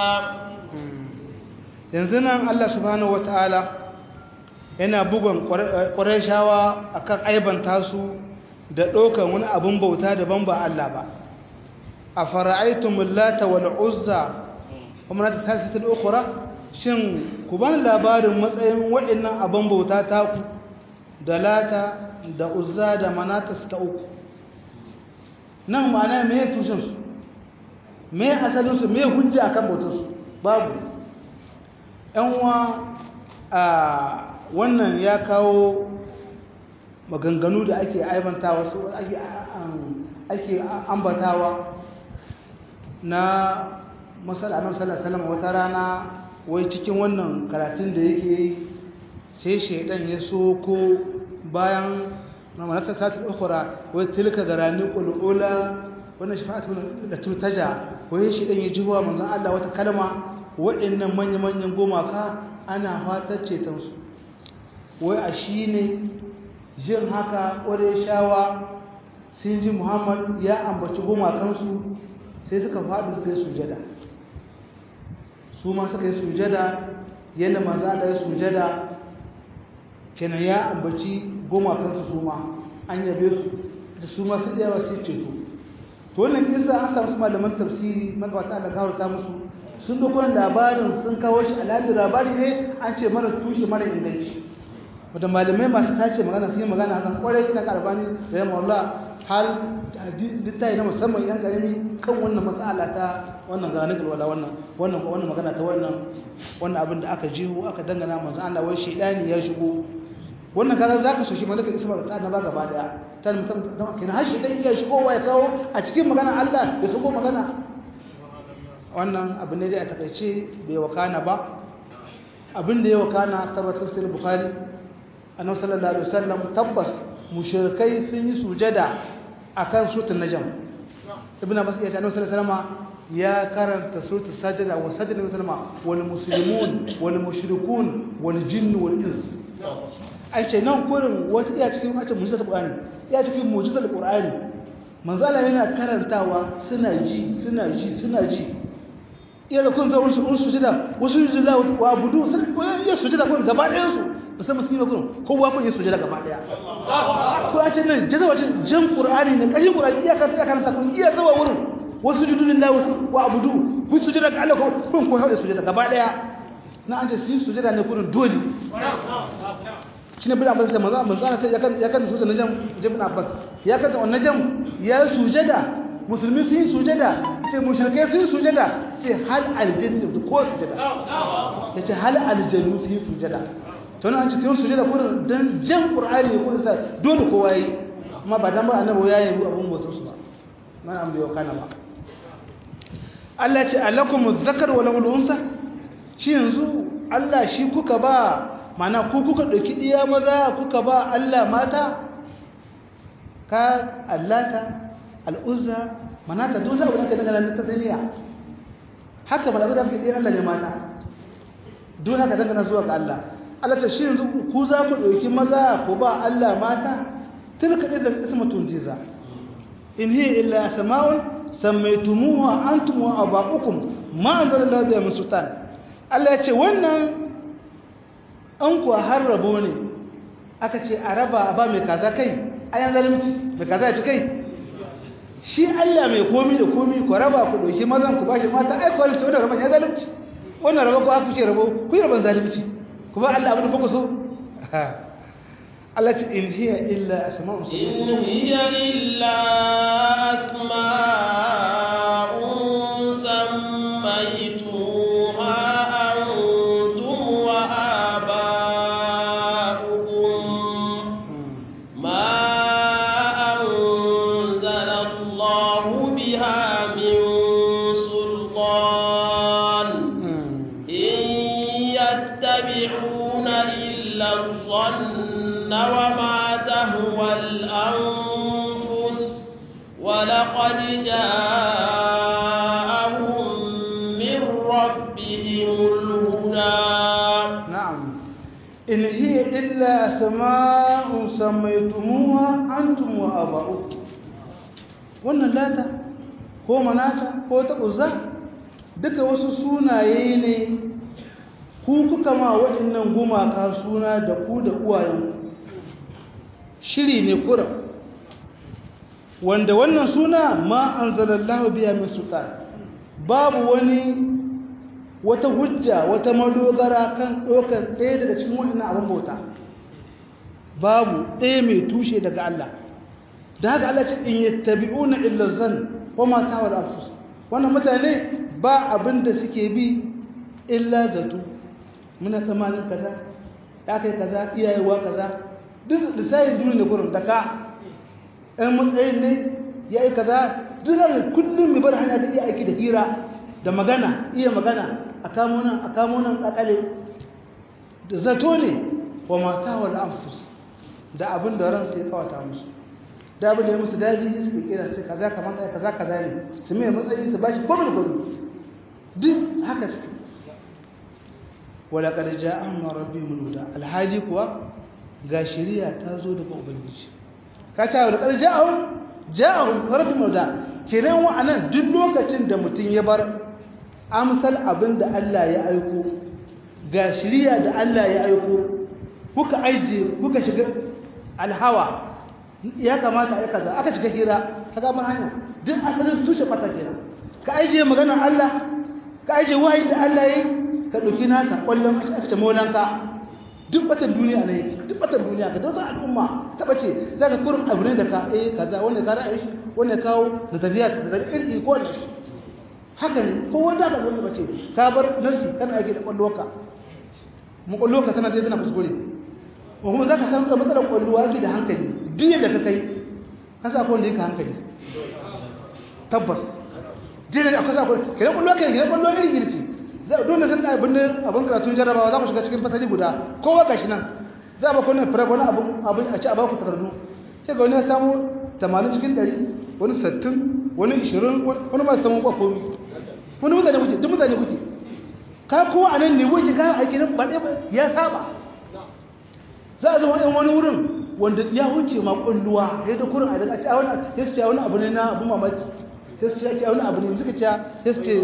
yanzu nan Allah subhanahu wataala yana bugun ƙwarishawa akan aibanta su da ɗaukan wani abin bauta daban ba Allah ba a fara'aitumul lata wal uzza kuma na ta tasirin ukura shin ku ban labarin matsayin waɗannan abin bauta taku da lata da uzza da manata su ta uku nan ma'ana me tushensu me asalinsu me hujja akan bautarsu babu yanwa a wannan ya kawo maganganu da ake aibantawa su ake ambatawa na masala nan sallallahu wata rana wai cikin wannan karatun da yake yi sai shaidan ya so ko bayan mamanata satin ukura wai tilka garani qulula wannan shafa'atu da turtaja wai shaidan ya jiwa manzon Allah wata kalma waɗannan manya-manyan gumaka ana fatar cetonsu wai a shi ne jin haka ƙware shawa sun ji muhammad ya ambaci gumakansu sai suka faɗi suka yi sujada su ma suka yi sujada yadda maza da ya sujada kenan ya ambaci gumakansu su ma an yabe su da su ma su iya wasu ceto to wannan kisa an samu su malaman tafsiri magabata da kawarta musu sun dokunan labarin sun kawo shi alhali labari ne an ce mara tushe mara inganci wadda malamai masu tace magana sun yi magana hakan kwarai ina karbani da yamma Allah hal littafi na musamman idan karami kan wannan matsala ta wannan zanen wala wannan wannan wannan magana ta wannan wannan abin da aka jihu aka dangana manzo Allah wai shedani ya shigo wannan kaga zaka so shi malaka isa ba ta ba gaba daya ta mutum kina har shedan ya shigo wa ya kawo a cikin magana Allah ya shigo magana wannan abin ne dai a takaice bai wakana ba abin da ya wakana tabbatar sai bukhari annabi sallallahu alaihi wasallam tabbas mushrikai sun yi sujada akan suratul najm ibnu abbas ya ce annabi sallallahu alaihi wasallam ya karanta suratul sajda wa sajda nabi sallallahu wal muslimun wal mushrikun wal jinn wal ins ai ce nan kurin wata iya cikin wata mu'jizar qur'ani iya cikin mu'jizar qur'ani manzo Allah yana karantawa suna ji suna ji suna ji iya da kun zaun su un sujada wasu yujila wa abudu sun iya sujada kun gaba ɗayan su musamman musulmi kun kowa kun yi sujada gaba ɗaya ko a ce nan jaza wacin jan qur'ani ne kashin qur'ani iya ka tsaya karanta kun iya zawa wurin wasu judu lillahi wa abudu kun sujada ga Allah kun ko haɗe sujada gaba ɗaya na an ce su sujada ne kurin dole shine bin abbas da manzo manzo sai ya kan ya kan sujada najam ibn abbas ya kan wannan najam ya sujada musulmi sun yi sujada ce mushrike sun yi sujada ce hal aljannu da ko sujada ya ce hal aljannu sun yi sujada to nan an ce sun sujada kurin dan jan qur'ani ne kurin sai dole kowa yi amma ba dan ba annabi ya yi abun motsin su ba man an biyo kana ba Allah ya ce alakum zakar wa lahu unsa shi yanzu Allah shi kuka ba mana ku kuka dauki diya maza kuka ba Allah mata ka allata al'uzza manata duk za a wuce daga nan ta saniya haka ba da suke ɗaya Allah ne mata duk haka dangana zuwa ga Allah Allah ta shi yanzu ku za ku ɗauki maza ku ba Allah mata tilka idan ismatun jiza in hiya illa sama'un sammaytumuha antum wa aba'ukum ma anzalallahu biha min sultan Allah ya ce wannan an kuwa har rabo ne aka ce a raba ba mai kaza kai ayan zalunci mai kaza ya ci kai shi Allah mai komi da komi ku raba ku dauki mazan ku bashi mata ai ku ce wannan raban ya zalunci wannan raba ku aka ce rabo ku yi raban zalunci ku ba Allah abin da kuka so Allah ce in hiya illa asma'un in hiya illa asma'un sammaytuha antum wa aba'ukum ma وما تهوى الأنفس ولقد جاءهم من ربهم الهدى نعم إن هي إلا أسماء سميتموها أنتم وآباؤكم wannan lata ko manata ko ta uzza duka wasu sunaye ne ku kuka ma waɗannan gumaka suna da ku da uwayenku shiri ne kura wanda wannan suna ma an zalallahu biya min sultan babu wani wata hujja wata madogara kan ɗaukar ɗaya daga cikin waɗannan abin bauta babu ɗaya mai tushe daga Allah da haka Allah ce in yattabi'una illa zan wa ma tawal anfus wannan mutane ba abin da suke bi illa zato muna tsamanin kaza ya kai kaza iyayewa kaza duk da sai duniya ne gurin da ka ɗan matsayin ne ya yi kaza duk da kullum mai bar hanya ta iya aiki da hira da magana iya magana a kamo nan a kamo nan kakale da zato ne wa mata wal anfus da abin da ran sai kawata musu da abin da ya musu daji suke kira sai kaza kamar da kaza kaza ne su mai matsayi su bashi komai da duk haka suke wala qad ja'ahum rabbihim huda alhadi kuwa ga shari'a ta zo daga ubangiji ka ta wala qad ja'ahum ja'ahum rabbihim huda kenan wa'anan duk lokacin da mutum ya bar amsal abin da Allah ya aiko ga shari'a da Allah ya aiko kuka aije kuka shiga alhawa ya kamata ai kaza aka shiga hira kaga ban hanya duk asalin tushe fata kenan ka aije maganar Allah ka aije wahayin da Allah yayi ka dauki naka kwallon aka ce molanka duk batan duniya ne duk batan duniya ka dauka al'umma ta bace zaka kurin abu ne da ka eh kaza wanda ka ra'ayi shi wanda kawo da tafiya da irki ko ne haka ne ko wanda ka zama bace ka bar nasi kana ake da kwallonka mu kwallonka tana dai tana kuskure ko kuma zaka san da matsalar kwalluwa yake da hankali duk yadda ka kai ka sa kwallo yake hankali tabbas dai akwai sa kwallo kiran kwallo kai kiran kwallo irin girci za dole san abin da abin karatun jarrabawa za ku shiga cikin fasali guda kowa gashi nan za ba kuna fara wani abin abin a ci a baku takardu sai ga wani ya samu 80 cikin 100 wani 60 wani 20 wani ma samu ba komai wani mutane kuke duk mutane kuke ka kowa a nan ne wuce ka aiki nan ba ɗaya ya saba za a zama wani wurin wanda ya wuce ma kulluwa ya da kurin a daga a wani ya ce wani abu ne na abu mamaki sai su ce wani abu ne suka ce ya su ce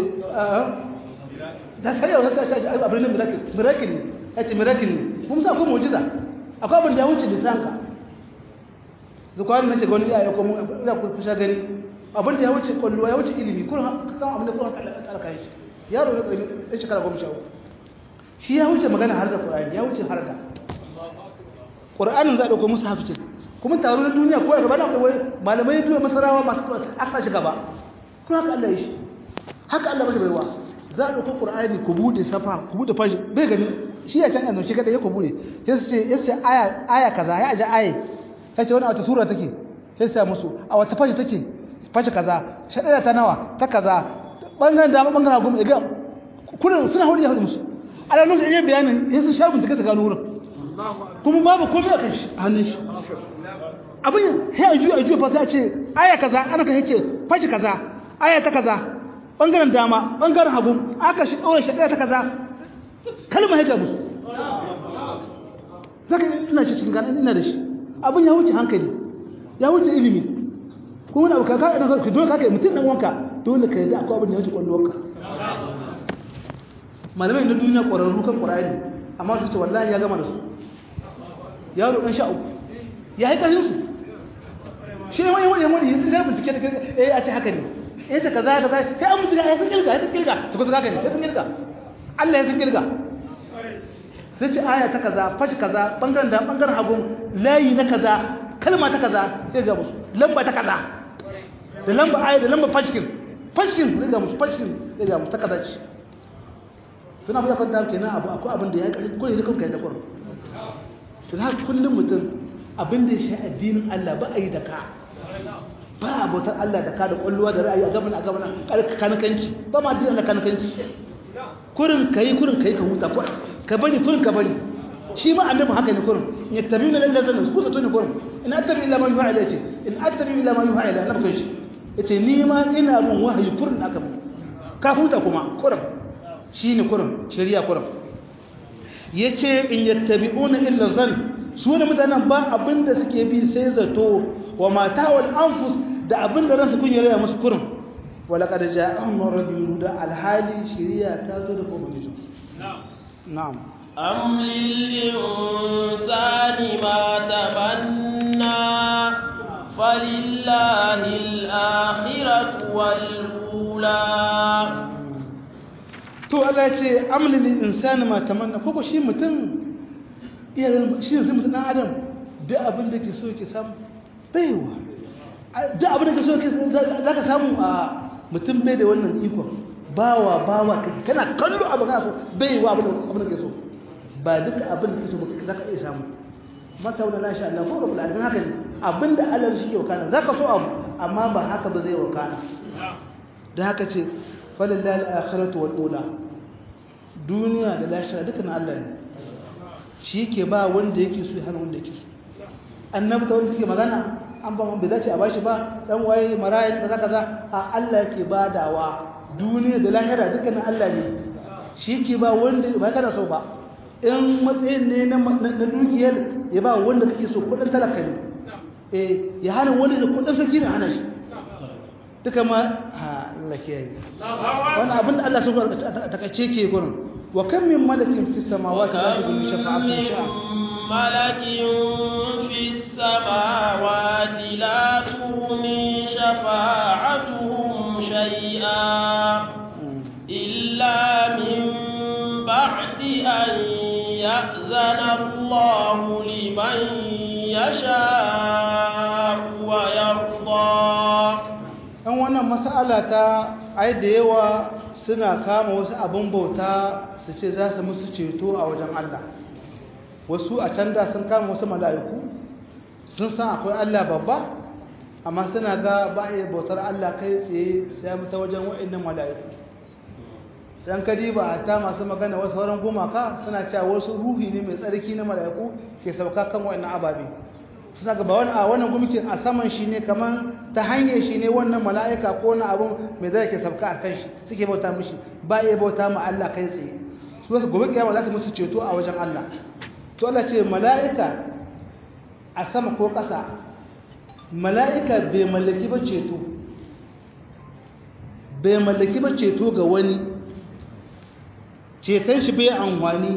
da ta yau ta ce abu ne miracle miracle ne ya ce miracle ne kuma sa akwai mujiza akwai abin da ya wuce lisanka zukwani na shiga wani ya yi kuma ya kusa gani abin da ya wuce kulluwa ya wuce ilimi kurin ka san abin da kurin kalaka shi yaro na ƙarfi ɗan shekara goma sha uku shi ya wuce magana har da ƙur'ani ya wuce har da ƙur'anin za a ɗauko musu hafikin kuma taro na duniya ko ya gaba na kawai malamai ya tura masarawa masu aka shiga ba kuma haka Allah ya shi haka Allah ba shi baiwa za a ɗauko ƙur'ani ku buɗe safa ku buɗe fashi bai gani shi ya can yanzu shi kaɗai ya ku buɗe ya ce ya ce aya aya kaza ya aje aya ya ce wani a wata sura take ya ce musu a wata fashi take fashi kaza shaɗaya ta nawa ta kaza ɓangaren dama ɓangaren hagu ya ga kuna suna hudu ya hudu musu a ranar da iya bayanin ya sun sha bincike ta gano wurin kuma babu komai a kan shi hannun shi abin ya juya a juya fa sai a ce aya kaza ana ka yace fashi kaza aya ta kaza bangaren dama bangaren hagu aka shi daura shi ta kaza kalma ya ga musu zaka ina shi cikin gana ina da shi abin ya wuce hankali ya wuce ilimi ko wani abu kaka ina ka dole kaka mutum dan wanka dole ka yi akwai abin da ya wuce kwallonka malamai na duniya ƙwararru kan ƙwararri amma su ce wallahi ya gama da su yaro ɗan sha uku ya yi ƙarfin su shi ne wani wani wani yanzu zai bincike da kirga eh a ce haka ne eh ta kaza kaza kai an mutu ya san kirga ya san kirga su kusa haka ne ya san kirga Allah ya san kirga zai ce aya ta kaza fashi kaza bangaren da bangaren hagun layi na kaza kalma ta kaza zai ga musu lamba ta kaza da lamba aya da lamba fashikin fashikin zai ga musu fashikin zai ga musu ta kaza ce suna fi yakon da kenan abu akwai abin da ya ƙarfi ko yanzu kanka ya da ƙwarar to da kullum mutum abin da ya sha addinin Allah ba a yi da ka ba a bautar Allah da ka da kwalluwa da ra'ayi a gaban a gaban kanakanci ba ma addinin da kanakanci kurin ka yi kurin ka yi ka huta ka bari kurin ka bari shi ma annabi haka ne kurin in yattabi na lalle zan ku zato ne kurin in attabi ila ma yuha ila ce in attabi ila ma yuha ila annabi kan shi yace ni ma ina bin wahayi kurin aka mu ka huta kuma kurin shine kurin shari'a kurin yace in yattabi'una illa zan su ne mutanen ba abinda suke bi sai zato wa mata wal anfus da abinda ransu kun yare musu kurin wala qad ja'ahum rabbihum da alhali shari'a ta zo da kuma gizo na'am am lil insani ma tamanna falillahi al-akhiratu wal ula to Allah ya ce amlil insani ma tamanna koko shi mutum iya shi ne mutum dan adam duk abin da ke so ke samu baiwa duk abin da ke so za ka samu a mutum bai da wannan ikon bawa bawa kake kana kallo abu kana so baiwa abin da ke so ba duka abin da ke so za ka iya samu mata wani lashe Allah ko rabu alamin haka ne abin da Allah shi ke wakana za ka so abu amma ba haka ba zai wakana da haka ce falillahi al-akhiratu wal ula duniya da lahira duka na Allah ne shi ke ba wanda yake so ya hana wanda yake so annabi ta wanda suke magana an ba bai dace a bashi ba dan waye maraya ne kaza kaza a Allah yake badawa duniya da lahira duka na Allah ne shi ke ba wanda ba kana so ba in matsayin ne na na dukiyar ya ba wanda kake so kudin talaka ne eh ya hana wani da kudin saki ne hana shi duka ma ha Allah ke yi wannan abin da Allah so ta kace ke gurin wa kam min malakin fis samawati la tughni shafa'atuhum shay'a ملك في السماوات لا تغني شفاعتهم شيئا إلا من بعد أن يأذن الله لمن يشاء ويرضى ɗan wannan mas'ala ta ai da yawa suna kama wasu abin bauta su ce za su musu ceto a wajen Allah wasu a can da sun kama wasu mala'iku sun san akwai Allah babba amma suna ga ba iya bautar Allah kai tsaye sai mu ta wajen wa'annan mala'iku dan kadi ba a ta masu magana wasu sauran gumaka suna cewa wasu ruhi ne mai tsarki na mala'iku ke sauka kan wa'annan ababe suna ga ba wani a wannan gumikin a saman shi ne kamar ta hanyar shi ne wannan mala'ika ko wani abun mai zai ke sauka a kan shi suke bauta mishi ba iya bauta ma Allah kai tsaye su wasu gobe kiyama za su musu ceto a wajen Allah to Allah ce mala'ika a sama ko ƙasa mala'ika bai mallaki ba ceto bai mallaki ba ceto ga wani ceton shi bai amfani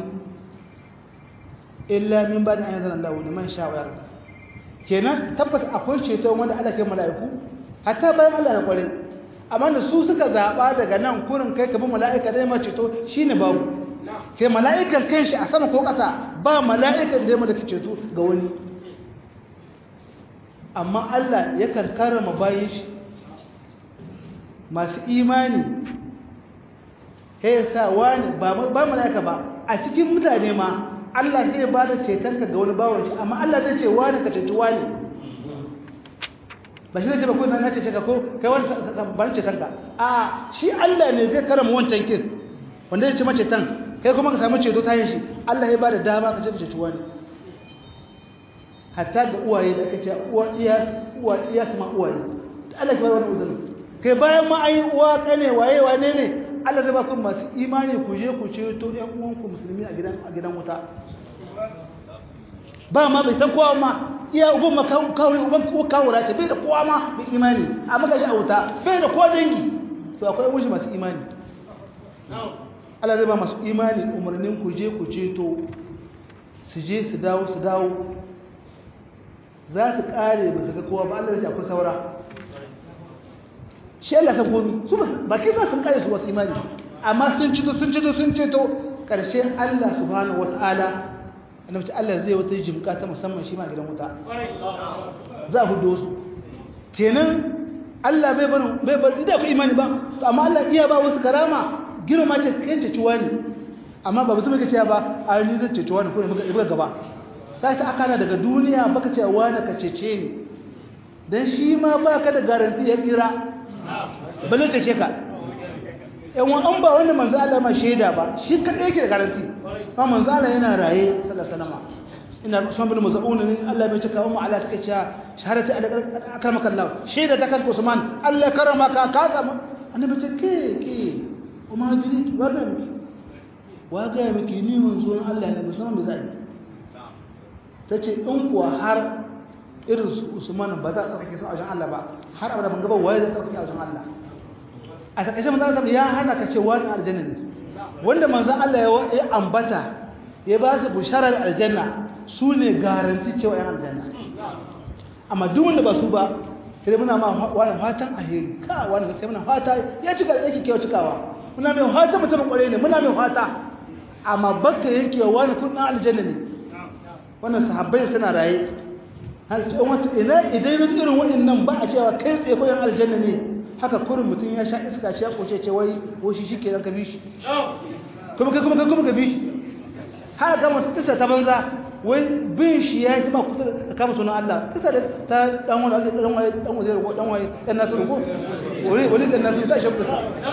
illa min ba da ayyazan Allah wani man sha'awar da kenan tabbata akwai ceto wanda Allah ke mala'iku hatta bayan Allah na kware amma da su suka zaɓa daga nan kurin kai ka bi mala'ika da ma ceto shine babu sai mala'ikan kanshi a sama ko ƙasa ba mala'ikan da ya mallaki ceto ga wani amma Allah yakan karama bayan shi masu imani ya sa wani ba mala'ika ba a cikin mutane ma Allah zai ba da cetonka ga wani bawon shi amma Allah zai ce wani ka ceci wani ba shi zai ce ba ko na ce ka ko kai wani ban cetonka a shi Allah ne zai karama wancan kin wanda zai ce mace tan kai kuma ka samu ceto ta yin shi Allah ya ba da dama ka ce ceci wani hatta ga uwaye da aka ce uwa iya uwa iya su ma uwaye Allah ya ba wani uzuri kai bayan ma ayi uwa kane waye wane ne Allah zai ba ku masu imani ku je ku ceto ƴan uwanku musulmi a gidan a gidan wuta ba ma bai san kowa ma iya uban ma kawai uban ko kawura ce bai da kowa ma bai imani amma ga shi a wuta bai da kowa dangi to akwai wuce masu imani Allah zai ba masu imani umarnin ku je ku ceto su je su dawo su dawo za su kare ba su ga kowa ba Allah zai akwai saura shi Allah san komi su ba kai za su kare su wasu imani amma sun cito sun cito sun ceto karshe Allah subhanahu wataala annabi Allah zai wata jimka ta musamman shi ma gidan wuta za a hudo su kenan Allah bai bar bai bar da ku imani ba to amma Allah iya ba wasu karama girma ce kai ce tuwa ne amma ba mutum yake cewa ba a ni zai ce tuwa ne ko ne buga gaba sai ta akana daga duniya baka ce wani ka cece ni dan shi ma baka da garanti ya tsira balle cece ka yan wa an ba wanda manzo Allah ma shaida ba shi kadai yake da garanti ba manzo Allah yana raye sallallahu alaihi wasallam ina Usman bin Maz'un ne Allah bai cika umma Allah take cewa shahadati akramaka Allah shaida ta kan Usman Allah karamaka ka ka annabi ce ke ke kuma jiri waga miki waga miki ni manzo Allah ne musamman bai zai tace in kuwa har irin su Usman ba za a tsarkake su a wajen Allah ba har abada ban gaba waye zai tsarkake a wajen Allah a takaice manzo Allah ya hana ka ce wani aljanna ne wanda manzo Allah ya ambata ya ba su bisharar aljanna su ne garanti cewa yan aljanna amma duk wanda ba su ba sai muna ma wani fatan alheri ka wani sai muna fata ya cika yake kewa cikawa muna mai fata mutum kware ne muna mai fata amma baka yankewa wani kun aljanna ne wannan sahabbai suna raye ina idan irin waɗannan ba a cewa kai tsaye ko yan aljanna ne haka kurin mutum ya sha iska ce ya koce ce wai ko shi shi kenan ka bi shi kuma kai kuma kai kuma ka bi shi har ga mutum kisa ta banza wai bin shi ya yi ma kusa da kama sunan Allah kisa da ta dan wani dan wani dan wani ko dan wani dan nasu ko wani wani dan nasu ta shakku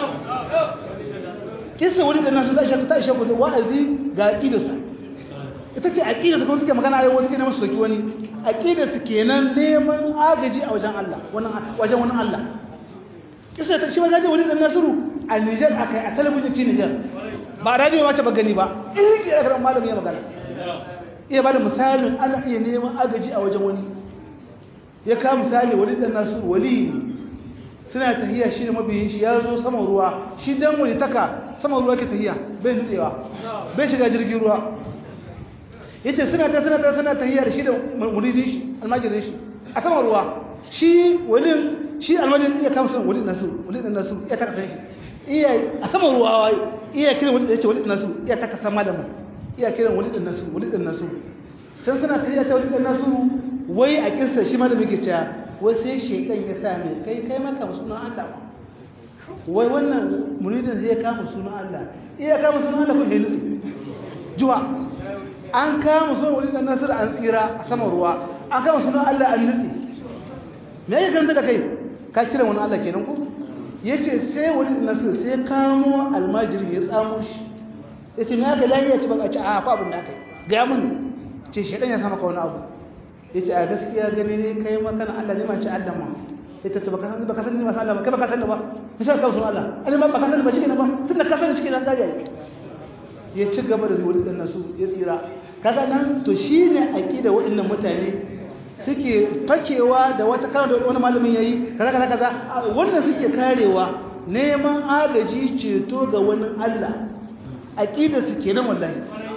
kisa wani dan nasu ta shakku ta shakku wa'azi ga aqidarsa ita ce aqidarsa kuma suke magana ayo wasu ke neman su soki wani aqidarsa kenan neman agaji a wajen Allah wannan wajen wani Allah kisa ta shi ma gaje wani dan nasuru a Niger akai a talabijin ci Niger ba radio wace ba gani ba in ya ga malami ya magana iya bada misalin ana iya neman agaji a wajen wani ya kawo misali wani dan nasuru wali suna tahiya shi da mabiyin shi ya zo saman ruwa shi dan wani taka saman ruwa ke tahiya bai nutsewa bai shiga jirgin ruwa yace suna ta suna ta suna tahiya da shi da muridin shi almajirin shi a saman ruwa shi walin shi almajirin iya kawo sunan walin nasu walin nasu iya taka san shi iya a saman ruwa iya kiran walin yace walin nasu iya taka san malamin iya kiran walin nasu walin nasu can suna tahiya ta walin nasu wai a kissa shi malamin ke cewa wai sai shekan ya sa mai kai kai maka sunan Allah wai wannan muridin zai kama sunan Allah iya kama sunan Allah ko helusi juwa an kama sunan wani dan nasir an tsira a saman ruwa an kama sunan Allah an nutsi me yake karanta da kai ka kira wani Allah kenan ko yace sai wani dan nasir sai kamo almajiri ya tsamo shi yace me aka lahiya ce baka ce a fa abin da aka ga mun ce shedan ya sama ka wani abu yace a gaskiya gani ne kai makana Allah ne ma ce Allah ma ita ta baka san baka san ni ma Allah ba kai baka san ba misal ka sunan Allah ani ma baka san ba shi ne ba tunda ka san shi ne ka ga ya ci gaba da zuwa dan nasu ya tsira kaga nan to shine aqida waɗannan mutane suke fakewa da wata kana da wani malamin yayi kaza kaza kaza wannan suke karewa neman agaji ceto ga wani Allah aqida su kenan wallahi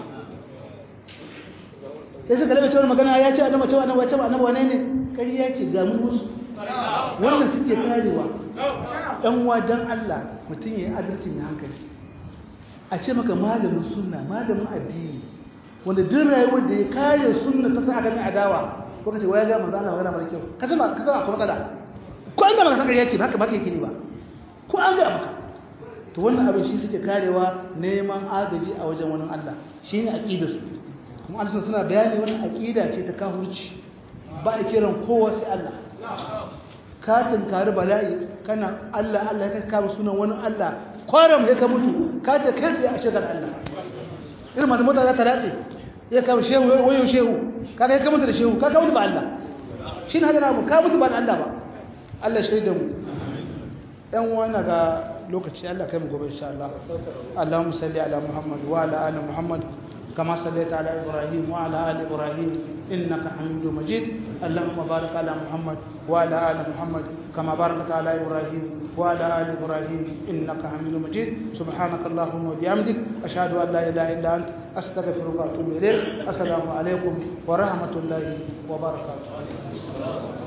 sai suka rabe cewa magana ya ce annabi cewa annabi cewa annabi wane ne ƙarya ce ga mu musu wannan suke karewa dan wajen Allah mutum yayi adalci ne hankali a ce maka malamin sunna malamin addini wanda duk rayuwar da ya kare sunna ta sa aka mai adawa ko kace waya ga manzo Allah magana mara kyau ka zama ka zama kuma kada ko an ga maka sakar yace haka baka yake ne ba ko an ga maka to wannan abin shi suke karewa neman agaji a wajen wani Allah shine aqidar su kuma Allah suna bayani wannan aqida ce ta kafirci ba a kiran kowa sai Allah ka tunkari bala'i kana Allah Allah ya kama sunan wani Allah kwaram ya ka mutu ka ta kai tsaye a shagar Allah irin masu mota za ta ratse ya kama shehu wayo shehu ka kai ka mutu da shehu ka ka mutu ba Allah shi ne hadana abu ka mutu ba Allah ba Allah shaida mu yan wani ga lokaci Allah kai mu gobe insha Allah Allahumma salli ala Muhammad wa ala ali Muhammad كما صليت على إبراهيم وعلى آل إبراهيم إنك حميد مجيد اللهم بارك على محمد وعلى آل محمد كما باركت على إبراهيم وعلى آل إبراهيم إنك حميد مجيد سبحانك اللهم وبحمدك أشهد أن لا إله إلا أنت أستغفرك وأتوب إليك السلام عليكم ورحمة الله وبركاته